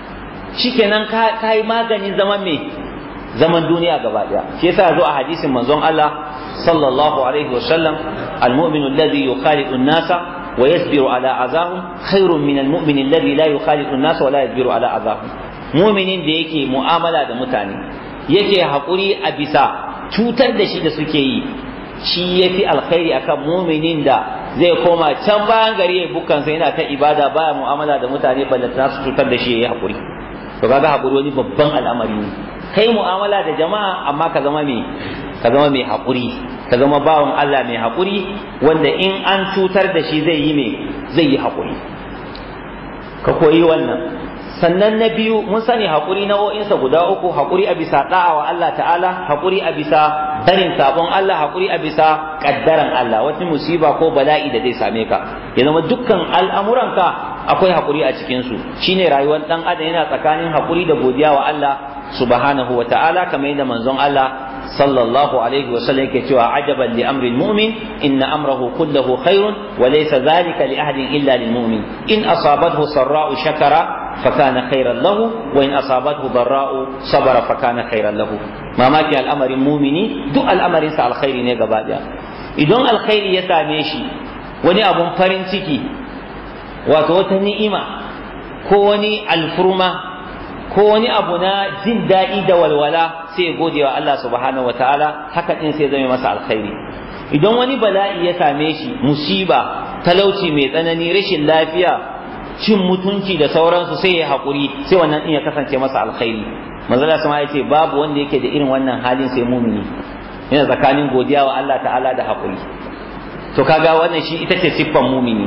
shikenan ka yi maganin zaman me zaman duniya gaba ɗaya shi yasa zo a hadisin manzon Allah sallallahu alaihi wa sallam al-mu'minu alladhi yukhaliqu an-nasa wa yasbiru ala azahum khairun min al-mu'min alladhi la yukhaliqu an-nasa wa la yasbiru ala azahum mu'minin da yake mu'amala da mutane yake haƙuri a bisa cutar da shi da suke yi shi ya fi alkhairi akan muminin da zai koma can bayan gari ya bukansa yana ta ibada baya mu'amala da mutane ballantana su cutar da shi ya yi haƙuri to kaga haƙuri wani babban al'amari ne kai mu'amala da jama'a amma ka zama mai ka zama mai haƙuri ka zama bawan Allah mai haƙuri wanda in an cutar da shi zai yi mai zai yi haƙuri ka koyi wannan sannan na biyu mun sani haƙuri nau'o'insa guda uku haƙuri a bisa da'a wa Allah ta'ala haƙuri a bisa barin sabon Allah haƙuri a bisa ƙaddaran Allah wata musiba ko bala'i da zai same ka ya zama dukkan al'amuranka akwai haƙuri a cikinsu shine rayuwar ɗan adam yana tsakanin haƙuri da godiya wa Allah subhanahu wa ta'ala kamar yadda manzon Allah sallallahu alaihi wa sallam yake cewa ajaban li amri mu'min inna amrahu kullahu khairun wa laysa dhalika li ahadin illa lil mu'min in asabathu sarra'u shakara fakana khairan lahu wa in asabathu darra'u sabara fakana khairan lahu mamaki al'amarin mumini duk al'amarin sa alkhairi ne gaba daya idan alkhairi ya same shi wani abun farin ciki wato wata ni'ima ko wani alfurma ko wani abu na jin daɗi da walwala sai ya gode wa Allah subhanahu wa ta'ala haka din sai zame masa alkhairi idan wani bala'i ya same shi musiba talauci mai tsanani rashin lafiya cin mutunci da sauransu sai ya haƙuri sai wannan din ya kasance masa alkhairi manzala sama ya ce babu wanda yake da irin wannan halin sai mumini yana tsakanin godiya wa Allah ta'ala da haƙuri to kaga wannan shi ita ce siffan mumini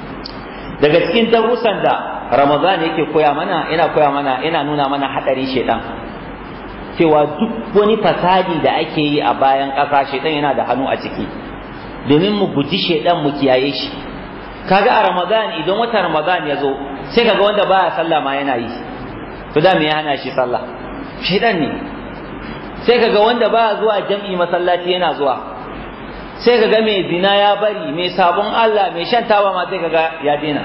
daga cikin darussan da Ramadan yake koya mana yana koya mana yana nuna mana hadarin shedan cewa duk wani fasadi da ake yi a bayan ƙasa shedan yana da hannu a ciki domin mu guji shedan mu kiyaye shi kaga a Ramadan idan wata Ramadan ya zo sai kaga wanda baya sallah ma yana yi to da me ya hana shi sallah shedan ne sai kaga wanda baya zuwa jam'i masallaci yana zuwa sai kaga mai zina ya bari mai sabon Allah mai shan taba ma sai kaga ya daina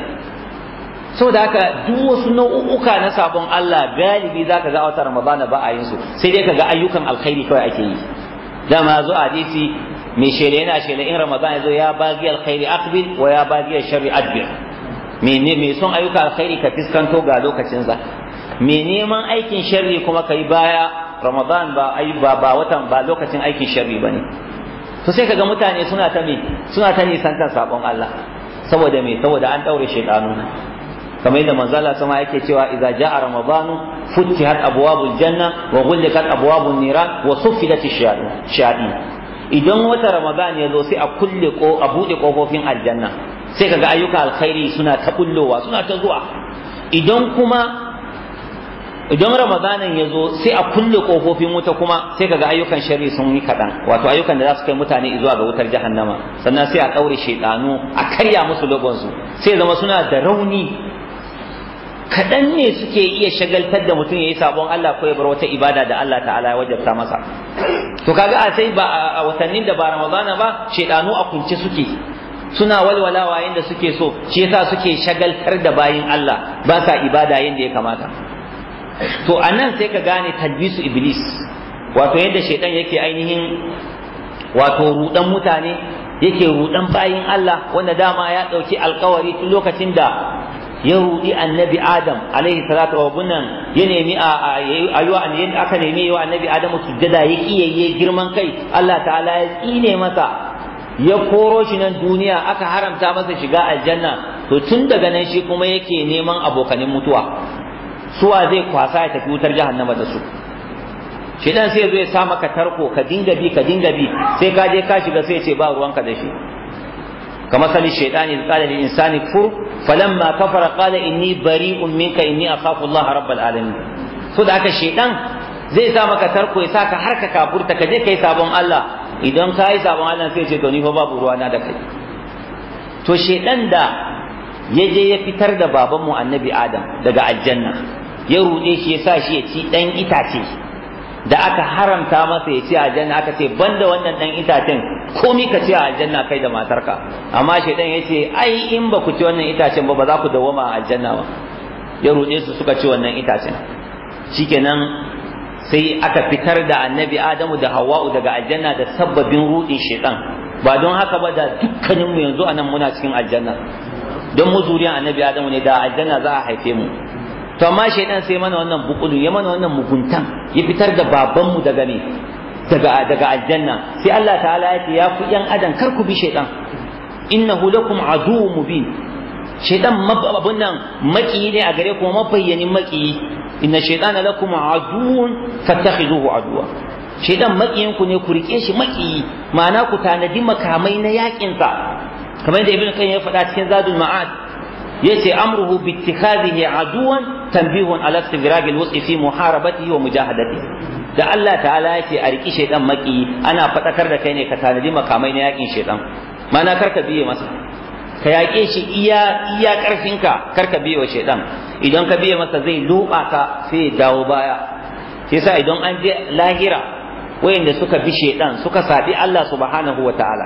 saboda haka duk wasu nau'uka na sabon Allah galibi zaka ga a wata Ramadana ba a yin su sai dai kaga ayyukan alkhairi kawai ake yi dama zo a hadisi mai shele yana shele in Ramadan ya zo ya bagi alkhairi aqbil wa ya bagi sharri adbir me ne mai son ayyuka alkhairi ka fiskanto ga lokacin sa me neman aikin sharri kuma kai baya Ramadan ba ai ba ba watan ba lokacin aikin sharri bane to sai kaga mutane suna ta me suna ta nisantar sabon Allah saboda me saboda an daure shaytanu kamar yadda manzala sama yake cewa idza jaa ramadanu futihat abwabul janna wa ghulqat abwabun niran wa suffidat ash-shayatin idan wata ramadan ya zo sai a kulle ko a bude kofofin aljanna sai kaga ayyuka alkhairi suna ta kullowa suna ta zuwa idan kuma idan ramadanin ya zo sai a kulle kofofin wuta kuma sai kaga ayyukan sharri sun yi kaɗan wato ayyukan da za su kai mutane zuwa ga wutar jahannama sannan sai a ɗaure shaidanu a karya musu logonsu sai zama suna da rauni kaɗan ne suke iya shagaltar da mutum ya yi sabon Allah ko ya bar wata ibada da Allah ta'ala ya wajabta masa to kaga a sai ba a watannin da ba ramadana ba shaidanu a kunce suke suna walwalawa yanda suke so shi yasa suke shagaltar da bayin Allah ba sa ibada yanda ya kamata to a nan sai ka gane talbisu iblis wato yadda shaidan yake ainihin wato rudan mutane yake rudan bayin Allah wanda dama ya ɗauki alkawari tun lokacin da ya rudi annabi adam alaihi salatu wa bunnan ya nemi a ayuwa aka nemi yawa annabi adam sujjada ya kiyaye girman kai Allah ta'ala ya tsine masa ya koro shi nan duniya aka haramta masa shiga aljanna to tun daga nan shi kuma yake neman abokanin mutuwa suwa zai kwasa ya tafi wutar jahannama da su shedan sai zai sa maka tarko ka dinga bi ka dinga bi sai ka je ka shiga sai ce ba ruwanka da shi kamar sali shaitani qala lil insani kfur falamma kafara qala inni bari'un minka inni akhafu Allah rabbal alamin so da aka shedan zai sa maka tarko ya saka har ka kafurta ka je kai sabon Allah idan ka yi sabon Allah sai ce to ni fa babu ruwana da kai to shedan da ya je ya fitar da babanmu annabi Adam daga aljanna ya ruɗe shi ya sa shi ya ci ɗan itace da aka haramta masa ya ci aljanna aka ce banda wannan ɗan itacen komi ka ci a aljanna kai da matarka amma shaidan ya ce ai in ba ku ci wannan itacen ba ba za ku dawwama a aljanna ba ya ruɗe su suka ci wannan itacen shikenan sai aka fitar da annabi adamu da hawa'u daga aljanna da sababbin ruɗin shaidan ba don haka ba da dukkaninmu yanzu anan muna cikin aljanna don mu zuriyan annabi adamu ne da aljanna za a haife mu to amma shaidan sai mana wannan bukulu ya mana wannan muguntan ya fitar da babanmu daga ne daga daga aljanna sai Allah ta'ala ya ce ya ku yan adam kar ku bi shaidan innahu lakum aduwwun mubin shaidan abun nan maki ne a gare ku mabayyanin maki inna shaitana lakum aduwwun fattakhiduhu aduwa shaidan makiyin ku ne ku rike shi maki ma'ana ku tanadi makamai na yakin sa kamar yadda ibn qayyim ya faɗa cikin zadul ma'ad yace amruhu bi ittikhadhihi aduwan tanbihun ala istigraq alwus'i fi muharabatihi wa mujahadatihi da Allah ta'ala yake a riki shaydan maki ana fadakar da kai ne ka tanadi makamai na yakin shaydan mana karka biye masa ka yaƙe shi iya iya ƙarfinka karka biye wa shaydan idan ka biye masa zai luba ka sai dawo baya yasa idan an je lahira wayanda suka bi shaydan suka sabi Allah subhanahu wa ta'ala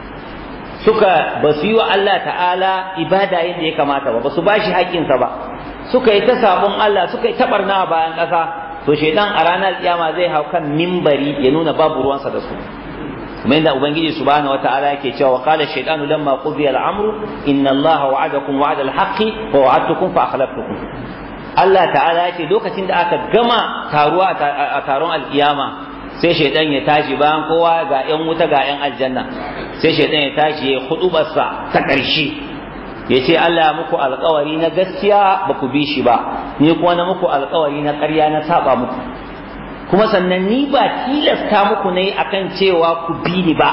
suka ba su yi wa Allah ta'ala ibada yadda ya kamata ba ba su bashi haƙƙinsa ba suka yi ta sabon Allah suka yi ta barna bayan ƙasa to shaidan a ranar kiyama zai hau kan mimbari ya nuna babu ruwansa da su kuma inda ubangiji subhanahu wata'ala yake cewa wa qala shaytanu lamma qudiya al-amru inna allaha wa'adakum wa'ada al-haqqi wa wa'adtukum fa akhlaftukum Allah ta'ala yake lokacin da aka gama taruwa a taron alkiyama sai shaidan ya tashi bayan kowa ga yan wuta ga yan aljanna sai shaidan ya tashi ya hudubarsa ta ƙarshe ya ce Allah muku alkawari na gaskiya ba ku bi shi ba ni kuma na muku alkawari na ƙarya na saba muku kuma sannan ni ba tilasta muku ne akan cewa ku bi ni ba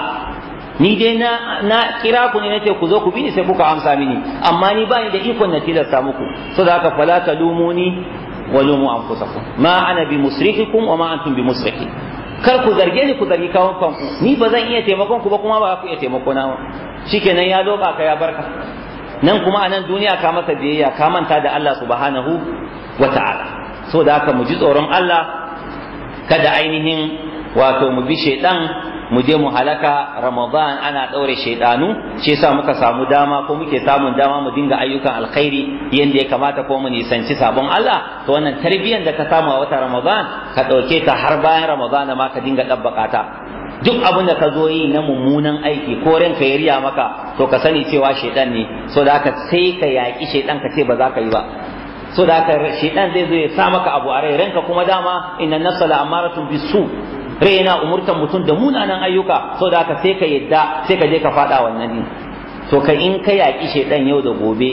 ni dai na na kira ku ne nace ku zo ku bi ni sai kuka amsa mini amma ni ba ni da ikon na tilasta muku saboda haka fala talumuni wa lumu anfusakum ma ana bi musrikikum wa ma antum bi musriki kar ku zarge ni ku zargi kawon kanku ni ba zan iya taimakon ku ba kuma ba ku iya taimako na shikenan ya doka ka ya barka nan kuma a nan duniya ka masa biyayya ka manta da Allah subhanahu wa ta'ala so da haka mu ji tsoron Allah kada ainihin wato mu bi shaidan mu je mu halaka ramadan ana ɗaure shaidanu shi yasa muka samu dama ko muke samun dama mu dinga ayyukan alkhairi yanda ya kamata ko mu nisanci sabon Allah to wannan tarbiyyar da ka samu a wata ramadan ka ɗauke ta har bayan ramadan ma ka dinga ɗabbaka ta duk abin da ka zo yi na mummunan aiki ko ranka ya riya maka to ka sani cewa shaidan ne so da haka sai ka yaƙi shaidan ka ce ba za ka yi ba so da haka shaidan zai zo ya sa maka abu a rai ranka kuma dama inna nafsa la amaratun bisu rai yana umurtan mutum da munanan ayyuka so da haka sai ka yadda sai ka je ka faɗa wannan din to ka in ka yaƙi shaidan yau da gobe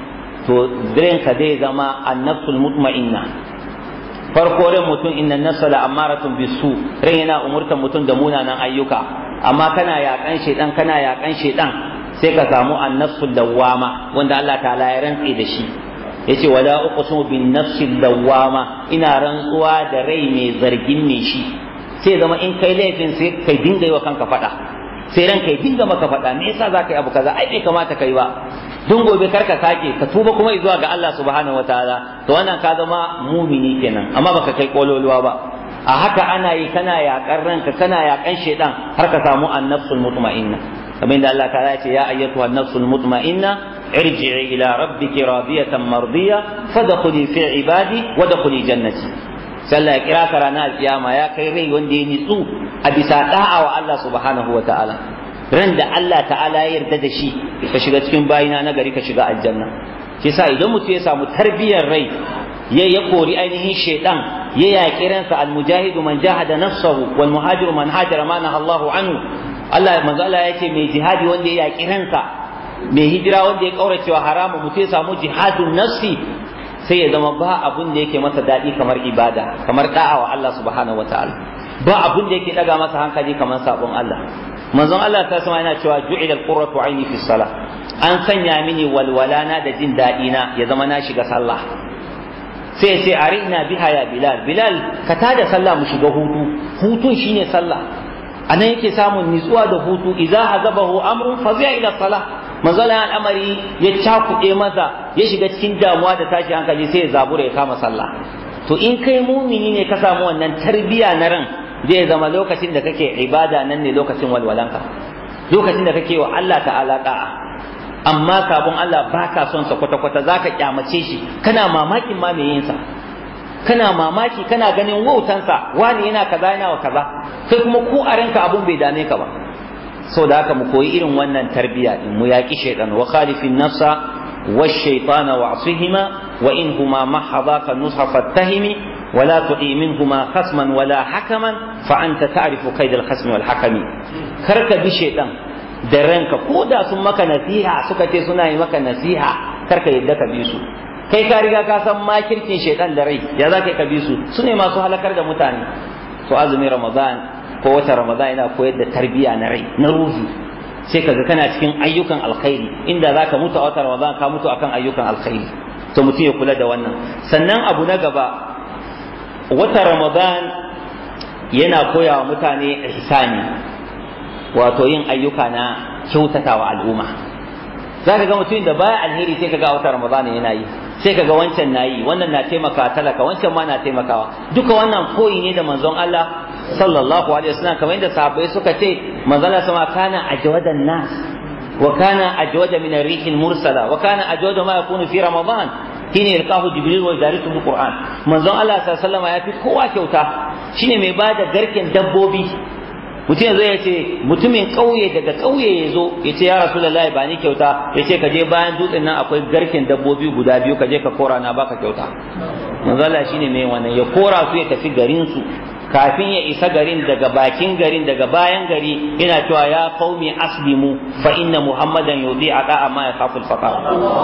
to ranka zai zama annafsul mutma'inna farko ran mutum inna nafsa la amaratun bisu ran yana umurtan mutum da munanan ayyuka amma kana yakan shedan kana yakan shedan sai ka samu annafsul dawwama wanda Allah ta'ala ya rantsi da shi yace wala uqsimu bin nafsil dawwama ina rantsuwa da rai mai zargin ne shi sai zama in kai laifin sai kai dinga yi wa kanka fada sai ran kai dinga maka fada me yasa za ka yi abu kaza ai bai kamata kai ba don gobe kar ka sake ka tuba kuma zuwa ga Allah subhanahu wataala to wannan ka zama mumini kenan amma baka kai kololuwa ba a haka ana yi kana yakan ranka kana yakan shedan har ka samu annafsul mutma'inna kamar da Allah ta'ala ce ya ayyatuha an-nafsul mutma'inna irji'i ila rabbiki radiyatan mardiya fadkhuli fi ibadi wadkhuli jannati sallah ya kira ka ranar alkiyama ya kai rai wanda ya nitsu a bisa da'a wa Allah subhanahu wataala ran da Allah ta'ala ya yarda da shi ka shiga cikin bayina na gari ka shiga aljanna shi yasa idan mutum ya samu tarbiyyar rai ya ya kori ainihin shaidan ya yaƙi ransa almujahidu man jahada nafsahu wal muhajiru man hajara ma Allahu anhu Allah manzo Allah yace mai jihadi wanda ya yaƙi ransa mai hijira wanda ya kaurace wa haramu mutum ya samu jihadun nafsi sai ya zama ba abun da yake masa daɗi kamar ibada kamar da'a wa Allah subhanahu wataala ba abun da yake daga masa hankali kamar sabon Allah manzon Allah ta sama yana cewa ju'ila al-qurratu aini fi salah an sanya mini walwalana da jin daɗi na ya zama na shiga sallah sai sai arina biha ya bilal bilal ka tada sallah mu shiga hutu hutun shine sallah anan yake samun nitsuwa da hutu idza hazabahu amrun fazi'a ila salah manzon al'amari ya cakuɗe masa ya shiga cikin damuwa da tashi hankali sai ya zabura ya kama sallah to in kai mumini ne ka samu wannan tarbiya na ran zai zama lokacin da kake ibada nan ne lokacin walwalanka lokacin da kake wa Allah ta'ala da'a amma sabon Allah baka son sa kwata kwata zaka kyamace shi kana mamakin ma me yin sa kana mamaki kana ganin wautan sa wani yana kaza yana wa kaza kai kuma ko a ranka abun bai dame ka ba so da haka mu koyi irin wannan tarbiya din mu yaki shaytan wa khalifin nafsa والشيطان وعصهما وإنهما محضاك النصح فاتهمي ولا تعي منهما خصما ولا حكما فأنت تعرف كيد الخصم والحكم كرك بشيطان درنك كودا ثم مك نصيحة سكتي سنة مك نصيحة كرك يدك بيسو kai ka riga ka san makircin shaitan da rai ya za ka bi su su ne masu halakar da mutane to azumin ramadan ko wata ramadan yana koyar da tarbiyya na rai na ruhi sai kaga kana cikin ayyukan alkhairi inda za ka mutu a watan ramadan ka mutu akan ayyukan alkhairi to mutum ya kula da wannan sannan abu na gaba wata ramadan yana koya wa mutane ihsani wato yin ayyuka na kyautatawa al'umma za ka ga mutum da baya alheri sai ka ga wata ramadan yana yi sai ka ga wancan na yi wannan na taimaka talaka wancan ma na taimakawa duka wannan koyi ne da manzon Allah sallallahu alaihi wasallam kamar yadda sahabbai suka ce manzon Allah sama kana ajwadan nas wa kana ajwada min ar-rih al-mursala wa kana ajwada ma yakunu fi ramadan shine yalqahu jibril wa yadarisu al-qur'an manzon Allah sallallahu alaihi wasallam ya fi kowa kyauta shine mai bada garken dabbobi mutum yanzu ya ce mutumin ƙauye daga ƙauye ya zo ya ce ya rasulullahi ba ni kyauta ya ce ka je bayan dutsen nan akwai garken dabbobi guda biyu ka je ka kora na baka kyauta manzo Allah shine mai wannan ya kora su ya tafi garin su kafin ya isa garin daga bakin garin daga bayan gari yana cewa ya qaumi aslimu fa inna muhammadan yudi ada amma ya kaful faqar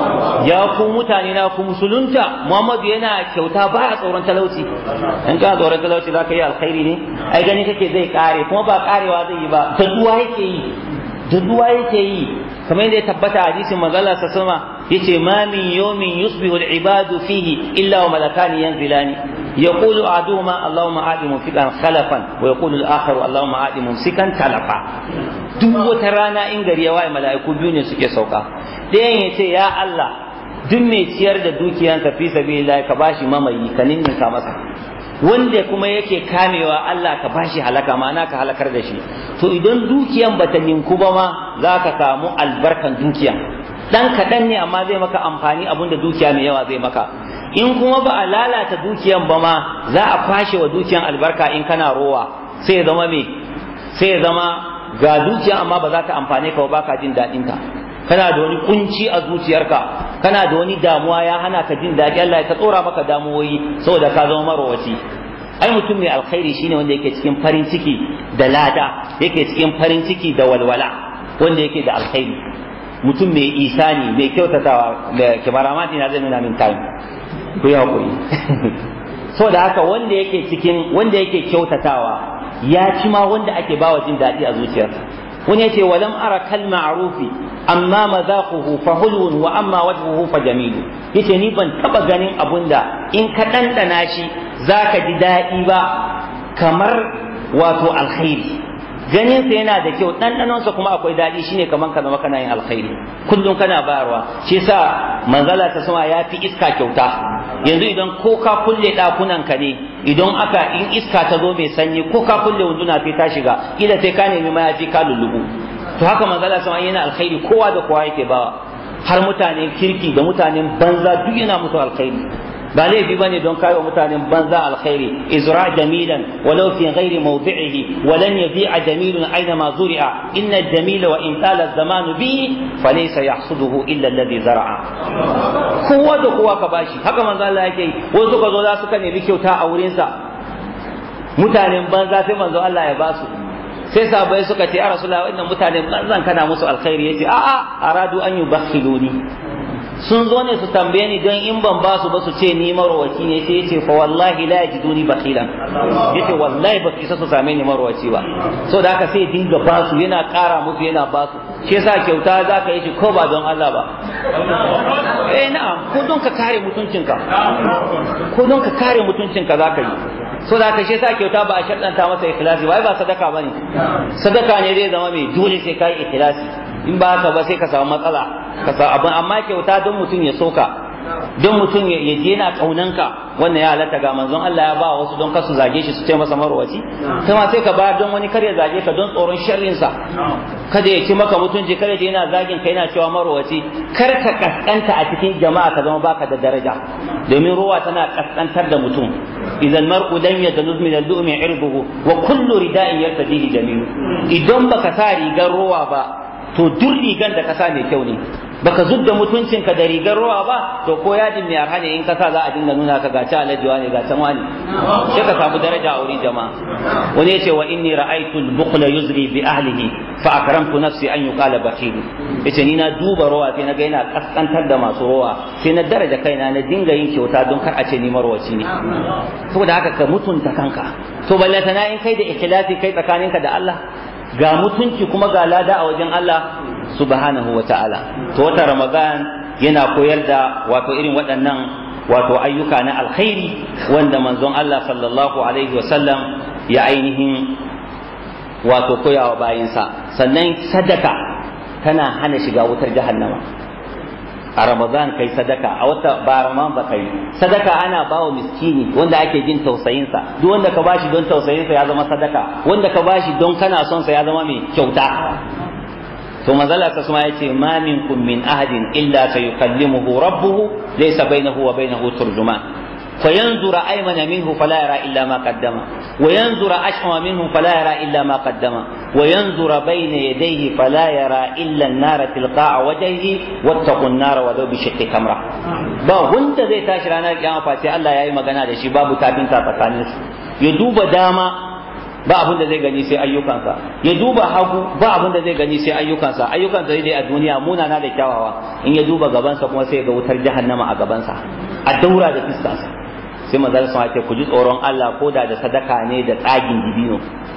ya ku mutane na ku musulunta muhammadu yana kyauta baya tsoron talauci in ka tsoron talauci zaka yi alkhairi ne ai gani kake zai kare kuma ba karewa zai yi ba daduwa yake yi daduwa yake yi kamar yadda ya tabbata hadisin manzala sa sama yace ma min yawmin yusbihu al-ibadu fihi illa wa malakani yanzilani يقول أحدهما اللهم آت ممسكا خلفا ويقول الآخر اللهم آت ممسكا تلفا duk wata rana in gari ya waye mala'iku biyu ne suke sauka ɗayan ya ce ya Allah duk mai ciyar da dukiyansa fi sabilillah ka bashi mamayi ka ninninka masa wanda kuma yake kamewa Allah ka bashi halaka ma'ana ka halakar da shi to idan dukiyan bata ninku ba ma za ka samu albarkan dukiyan dan kaɗan ne amma zai maka amfani abinda dukiya mai yawa zai maka in kuma ba a lalata dukiyan ba ma za a kwashe wa dukiyan albarka in kana rowa sai ya zama me sai ya zama ga dukiya amma ba za ta amfane ka ba ka jin daɗin ta kana da wani kunci a zuciyarka kana da wani damuwa ya hana ka jin daɗi Allah ya ta tsora maka damuwoyi saboda ka zama marowaci ai mutum mai alkhairi shine wanda yake cikin farin ciki da lada yake cikin farin ciki da walwala wanda yake da alkhairi mutum mai isani mai kyautatawa da kibaramati na zai nuna min time ku yi haƙuri so da haka wanda yake cikin wanda yake kyautatawa ya ci ma wanda ake bawa jin daɗi a zuciyarsa wani yace walam ara kal ma'rufi amma mazaquhu fa hulwun wa amma wajhuhu fa jamilu yace ni ban taba ganin abunda in ka dandana shi zaka ji daɗi ba kamar wato alkhairi ganin sa yana da kyau ɗanɗanon sa kuma akwai daɗi shine kaman ka zama kana yin alkhairi kullum kana bayarwa shi yasa manzala ta sama ya fi iska kyauta yanzu idan ko ka kulle ɗakunan ka ne idan aka in iska ta zo mai sanyi ko ka kulle wunduna sai ta shiga kila sai ka nemi mayafi ka lullubu to haka manzala sama yana alkhairi kowa da kowa yake bawa har mutanen kirki da mutanen banza duk yana musu alkhairi ba laifi ba ne don kayo mutanen banza alkhairi izra jamilan walau fi ghairi mawdi'ihi wa lan yabi'a jamilun aina ma zuri'a inna jamila wa in tala zamanu bihi falaysa yahsuduhu illa alladhi zara'a kowa da kowa ka bashi haka manzo Allah yake yi wasu suka zo za su ka nemi kyauta a wurin sa mutanen banza sai manzo Allah ya basu sai sahabbai suka ce ya rasulullahi wannan mutanen banzan kana musu alkhairi yace a'a aradu an yubakhiluni sun zo ne su tambaye ni don in ban ba su ba su ce ni marwaci ne sai yace fa wallahi la yajiduni bakhilan yace wallahi ba su isa su same ni marwaci ba so da haka sai dinga ba su yana ƙara musu yana ba su shi yasa kyauta za ka yi shi ko ba don Allah ba eh na'am ko don ka kare mutuncinka ko don ka kare mutuncinka za ka yi so da haka shi yasa kyauta ba a shaddanta masa ikhlasi ba ba sadaka bane sadaka ne zai zama mai dole sai kai ikhlasi in ba haka ba sai ka samu matsala ka samu abin amma kyauta don mutum ya soka don mutum ya je yana kaunanka wannan ya halatta ga manzon Allah ya ba wasu don kasu zage shi su ce masa marwaci kai ma sai ka bayar don wani kar ya zage ka don tsoron sharrin sa kada ya ci maka mutunci kada ya yana zagin ka yana cewa marwaci kar ka kaskanta a cikin jama'a ka zama baka da daraja domin ruwa tana kaskantar da mutum idan mar'u lam yadluz min al-lu'mi irbuhu wa kullu rida'in yartadihi jamilu idan baka sa rigar ruwa ba to duk rigan da kasa mai kyau ne baka zudda mutuncinka da rigar ruwa ba to ko yadin mai arha ne in kasa za a dinga nuna ka gaci alajuwa ne ga can wani sai ka samu daraja a wurin jama'a wani yace wa inni ra'aytu al-bukhla yuzri bi ahlihi fa akramtu nafsi an yuqala bakhil yace ni na duba ruwa sai na ga yana kaskantar da masu ruwa sai na daraja kaina na dinga yin kyauta don kar a ce ni marwaci ne saboda haka ka mutunta kanka to ballatana in kai da ikhlasi kai tsakaninka da Allah ga mutunci kuma ga lada a wajen Allah subhanahu wa ta'ala to wata ramadan yana koyar da wato irin waɗannan wato ayyuka na alkhairi wanda manzon Allah sallallahu alaihi wasallam ya ainihin wato koyawa bayinsa sannan sadaka tana hana shiga wutar jahannama a ramadan kai sadaka a wata ba ramadan ba kai sadaka ana bawa miskini wanda ake jin tausayinsa duk wanda ka bashi don tausayinsa ya zama sadaka wanda ka bashi don kana son sa ya zama mai kyauta to manzala ta suma yace ma minkum min ahadin illa sayukallimuhu rabbuhu laysa bainahu wa bainahu turjuman فينظر أيمن منه فلا يرى إلا ما قدم وينظر أشأم منه فلا يرى إلا ما قدم وينظر بين يديه فلا يرى إلا النار تلقاء وجهه واتقوا النار ولو بشق تمرة ba wanda zai tashi ranar kiyama face Allah ya yi magana da shi babu tafinta tsakanin su ya duba dama ba abin da zai gani sai ayyukansa ya duba hagu ba abin da zai gani sai ayyukansa ayyukansa zai dai a duniya munana da kyawawa in ya duba gabansa kuma sai ga wutar jahannama a gabansa a daura da fiskansa sai manzon sun ce ku ji tsoron Allah ko da da sadaka ne da tsagin dibino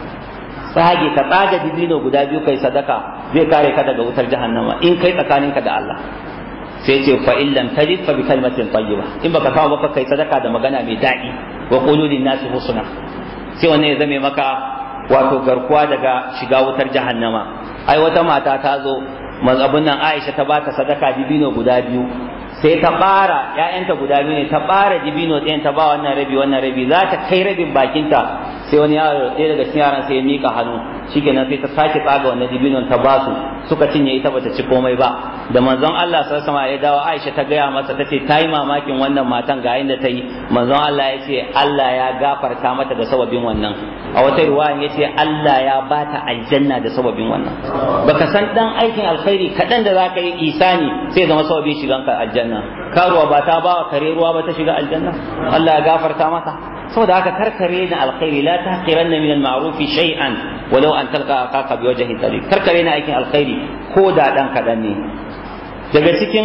tsage ka tsaga dibino guda biyu kai sadaka zai kare ka daga wutar jahannama in kai tsakaninka da Allah sai ce fa in lam tajid fa bi kalimatin tayyiba in baka kawo ba kai sadaka da magana mai daɗi wa qulu lin nasi husna sai wannan ya zame maka wato garkuwa daga shiga wutar jahannama ai wata mata ta zo mazabun nan Aisha ta bata sadaka dibino guda biyu sai ta bara ƴaƴanta guda biyu ne ta bara dibino ɗayan ta ba wannan rabi wannan rabi za ta kai rabin bakinta sai wani yaro ɗaya daga cikin yaran sai ya mika hannu shikenan sai ta sake tsaga wannan dibinon ta ba su suka cinye ita bata ci komai ba da manzon Allah sallallahu alaihi ya dawo Aisha ta gaya masa tace ta yi mamakin wannan matan ga inda ta yi manzon Allah ya ce Allah ya gafarta mata da sababin wannan a wata riwaya ya ce Allah ya bata aljanna da sababin wannan baka san dan aikin alkhairi kaɗan da zaka yi isani sai zama sababin shiganka aljanna karuwa ba ta ba kare ruwa ba ta shiga aljanna Allah ya gafarta mata saboda haka karkare na alkhairi la tahqiranna min al-ma'ruf shay'an walau an talqa akaka bi wajhi tariq karkare na aikin alkhairi ko da dan kadan ne daga cikin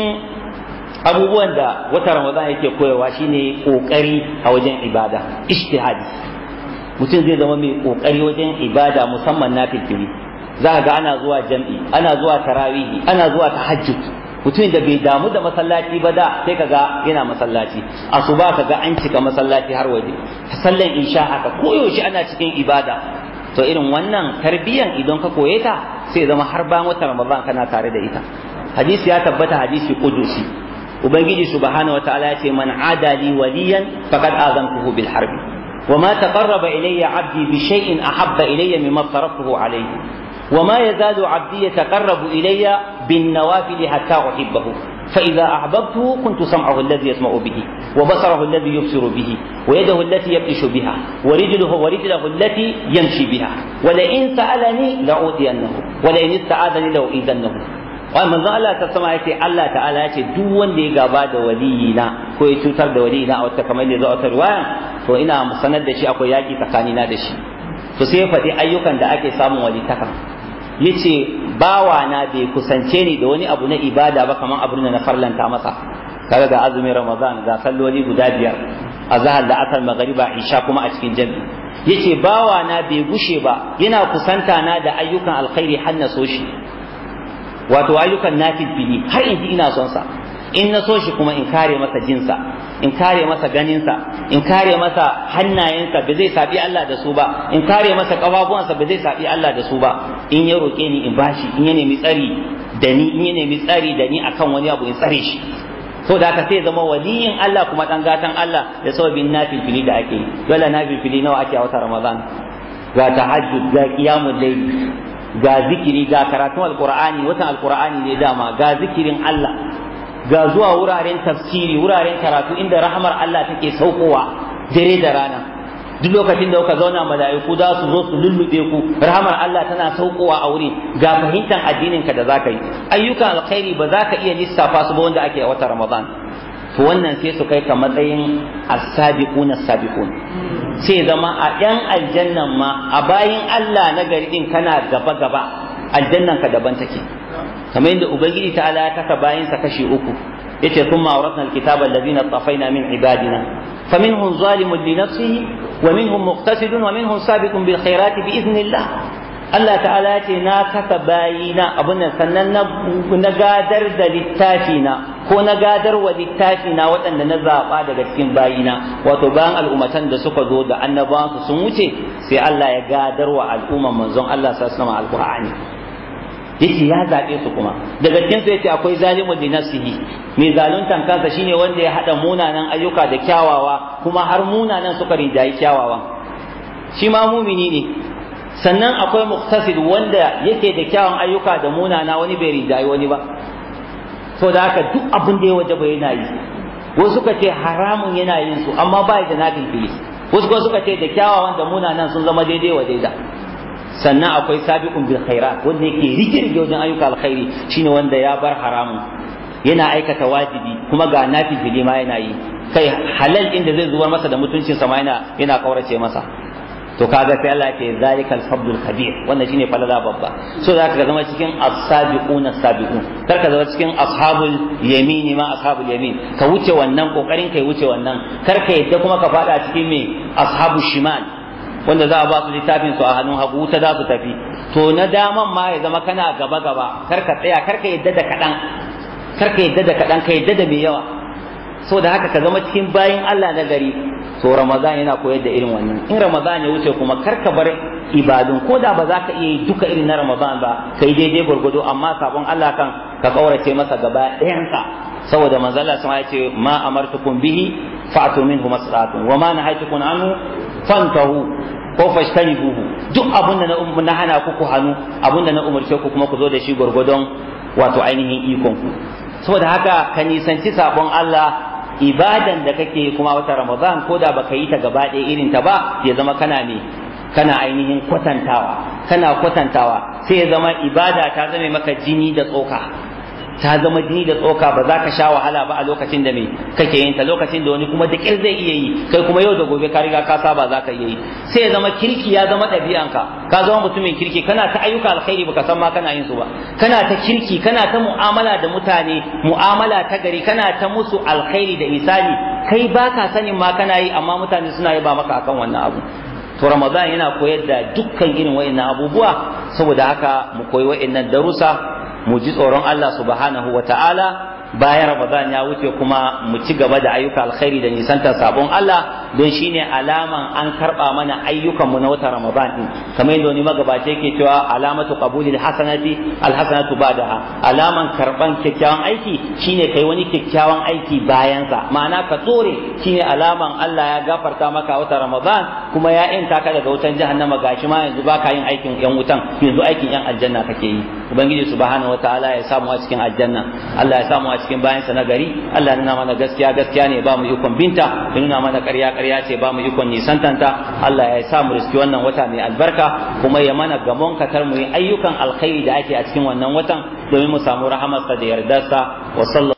abubuwan da wata ramadan yake koyarwa shine kokari a wajen ibada ijtihadi mutum zai zama mai kokari wajen ibada musamman na fitiri za ga ana zuwa jam'i ana zuwa tarawihi ana zuwa tahajjud mutumin da bai damu da masallaci ba da sai kaga yana masallaci asuba kaga an cika masallaci har waje sallan insha haka koyaushe ana cikin ibada to irin wannan tarbiyan idan ka koye ta sai zama har bayan watan ramadan kana tare da ita hadisi ya tabbata hadisi qudusi ubangiji subhanahu wataala ya ce man adali waliyan faqad azantuhu bil harbi وما تقرب إلي عبدي بشيء أحب إلي مما افترضته عليه وما يزال عبدي يتقرب إلي بالنوافل حتى أحبه فإذا أحببته كنت سمعه الذي يسمع به وبصره الذي يبصر به ويده التي يبطش بها ورجله ورجله التي يمشي بها ولئن سألني لأوتينه ولئن استعاذني لأؤيذنه wai manzon Allah ta sama yake Allah ta'ala ya ce duk wanda ya gaba da waliyina ko ya cutar da waliyina a wata kamar da za a riwaya to ina sanar da shi akwai yaki tsakanina da shi to sai ya faɗi ayyukan da ake samun walitaka yace bawa na bai kusance ni da wani abu na ibada ba kamar abin da na farlanta masa kaga ga azumin ramadan ga salloli guda biyar azhar da asar magariba isha kuma a cikin jami'i yace bawa na bai gushe ba yana kusanta na da ayyukan alkhairi har na so shi wato ayyukan nafil bini har in ji ina son sa in na so shi kuma in kare masa jinsa in kare masa ganinsa in kare masa hannayensa ba zai sabi Allah da su ba in kare masa kafafuwansa ba zai sabi Allah da su ba in ya roƙe ni in bashi in ya nemi tsari da ni in ya nemi tsari da ni akan wani abu in tsare shi so da haka sai zama waliyin Allah kuma dan gatan Allah da sababin nafil fili da ake yi dole nafil fili nawa ake a wata Ramadan ga tahajjud ga qiyamul layl ga zikiri ga karatun alqur'ani watan alqur'ani ne dama ga zikirin Allah ga zuwa wuraren tafsiri wuraren karatu inda rahmar Allah take saukowa dare da rana duk lokacin da kuka zauna mala'iku za su zo su lullube ku rahmar Allah tana saukowa a wurin ga fahimtar addinin ka da zaka yi ayyukan alkhairi ba za ka iya lissafa su ba wanda ake a watan Ramadan to wannan sai su kai ka matsayin as-sabiquna as-sabiqun sai zama a yan aljannan ma a bayin Allah na gari din kana gaba gaba aljannan ka daban take kamar yadda ubangiji ta'ala ya kasa bayin sa kashi uku yace thumma awratna alkitaba alladhina tafaina min ibadina faminhum zalimun li nafsihi wa minhum muqtasidun wa minhum sabiqun bil khairati bi idhnillah Allah ta'ala ya ce na kasa bayina abun nan sannan na gadar da littafi na ko na gadarwa littafi na waɗanda na zaɓa daga cikin bayina wato bayan al'ummatan da suka zo da annabawan su sun wuce sai Allah ya gadarwa al'umman manzon Allah sallallahu alaihi wasallam alqur'ani yace ya zaɓe su kuma daga cikin su yace akwai zalimun li nafsihi mai zaluntan kansa shine wanda ya hada munanan ayyuka da kyawawa kuma har munanan suka rinjayi kyawawan shi ma mumini ne sannan akwai muqtasid wanda yake da kyawun ayyuka da munana wani bai rinjayi wani ba so da haka duk abin da ya waje bai yana yi wasu suka ce haramun yana yin su amma ba da nafil fili wasu kuma suka ce da kyawawan da munanan sun zama daidai wa daida sannan akwai sabiqun bil khairat wanda yake rike wajen ayyuka alkhairi shine wanda ya bar haramun yana aikata wajibi kuma ga nafil fili ma yana yi kai halal inda zai zubar masa da mutuncin sa ma yana yana kaurace masa to kaga sai Allah ke zalikal fadlul kabir wannan shine falala babba so za ka zama cikin as-sabiqun as-sabiqun kar ka zama cikin ashabul yamini ma ashabul yamin ka wuce wannan kokarin kai wuce wannan kar ka yadda kuma ka fada cikin me ashabul shimal wanda za a ba su littafin su a hannun hagu wuta za su tafi to na daman ma ya zama kana gaba gaba kar ka tsaya kar ka yadda da kadan kar ka yadda da kadan ka yadda da mai yawa so da haka ka zama cikin bayin Allah na gari to ramadan yana koyar da irin wannan in ramadan ya wuce kuma kar ka bar ibadun ko da ba za ka iya yi duka irin na ramadan ba kai daidai gwargwado amma sabon Allah kan ka kaurace masa gaba ɗayansa saboda manzo Allah sama ya ce ma amartukum bihi fa'tu minhu masratun wa ma nahaytukum anhu fantahu ko fashtanibuhu duk abin da na hana ku ku hannu abin da na umarce ku kuma ku zo da shi gwargwadon wato ainihin ikon ku saboda haka ka nisanci sabon Allah ibadan da kake kuma wata ramadan ko da baka yi ta gaba ɗaya irin ta ba ya zama kana ne kana ainihin kwatantawa kana kwatantawa sai ya zama ibada ta zame maka jini da tsoka ta zama jini da tsoka ba za ka sha wahala ba a lokacin da me kake yin ta lokacin da wani kuma da ƙyar zai iya yi kai kuma yau da gobe ka riga ka saba za ka iya yi sai ya zama kirki ya zama ɗabi'anka ka zama mutumin kirki kana ta ayyuka alkhairi baka san ma kana yin su ba kana ta kirki kana ta mu'amala da mutane mu'amala ta gari kana ta musu alkhairi da misali kai baka sanin ma kana yi amma mutane suna yi ba maka akan wannan abu to ramadan yana koyar da dukkan irin wa'annan abubuwa saboda haka mu koyi wa'annan darussa mu ji tsoron Allah subhanahu wa ta'ala bayan Ramadan ya wuce kuma mu ci gaba da ayyuka alkhairi da nisantar sabon Allah don shine alaman an karba mana ayyukan mu na watan Ramadan din kamar yadda wani magabaci yake cewa alamatu qabulil hasanati alhasanatu ba'daha alaman karban kyakkyawan aiki shine kai wani kyakkyawan aiki bayan sa ma'ana ka tsore shine alaman Allah ya gafarta maka watan Ramadan kuma ya inta ka daga wutan jahannama gashi ma yanzu baka yin aikin yan wutan yanzu aikin yan aljanna kake yi ubangiji subhanahu wataala ya samu a cikin aljanna Allah ya samu a cikin bayansa na gari Allah ya nuna mana gaskiya gaskiya ne ba mu ikon binta ya nuna mana ƙarya ƙarya ce ba mu ikon nisantanta Allah ya sa mu riski wannan wata mai albarka kuma ya mana gamon katar mu yi ayyukan alkhairi da ake a cikin wannan watan domin mu samu rahamarsa da yardarsa wa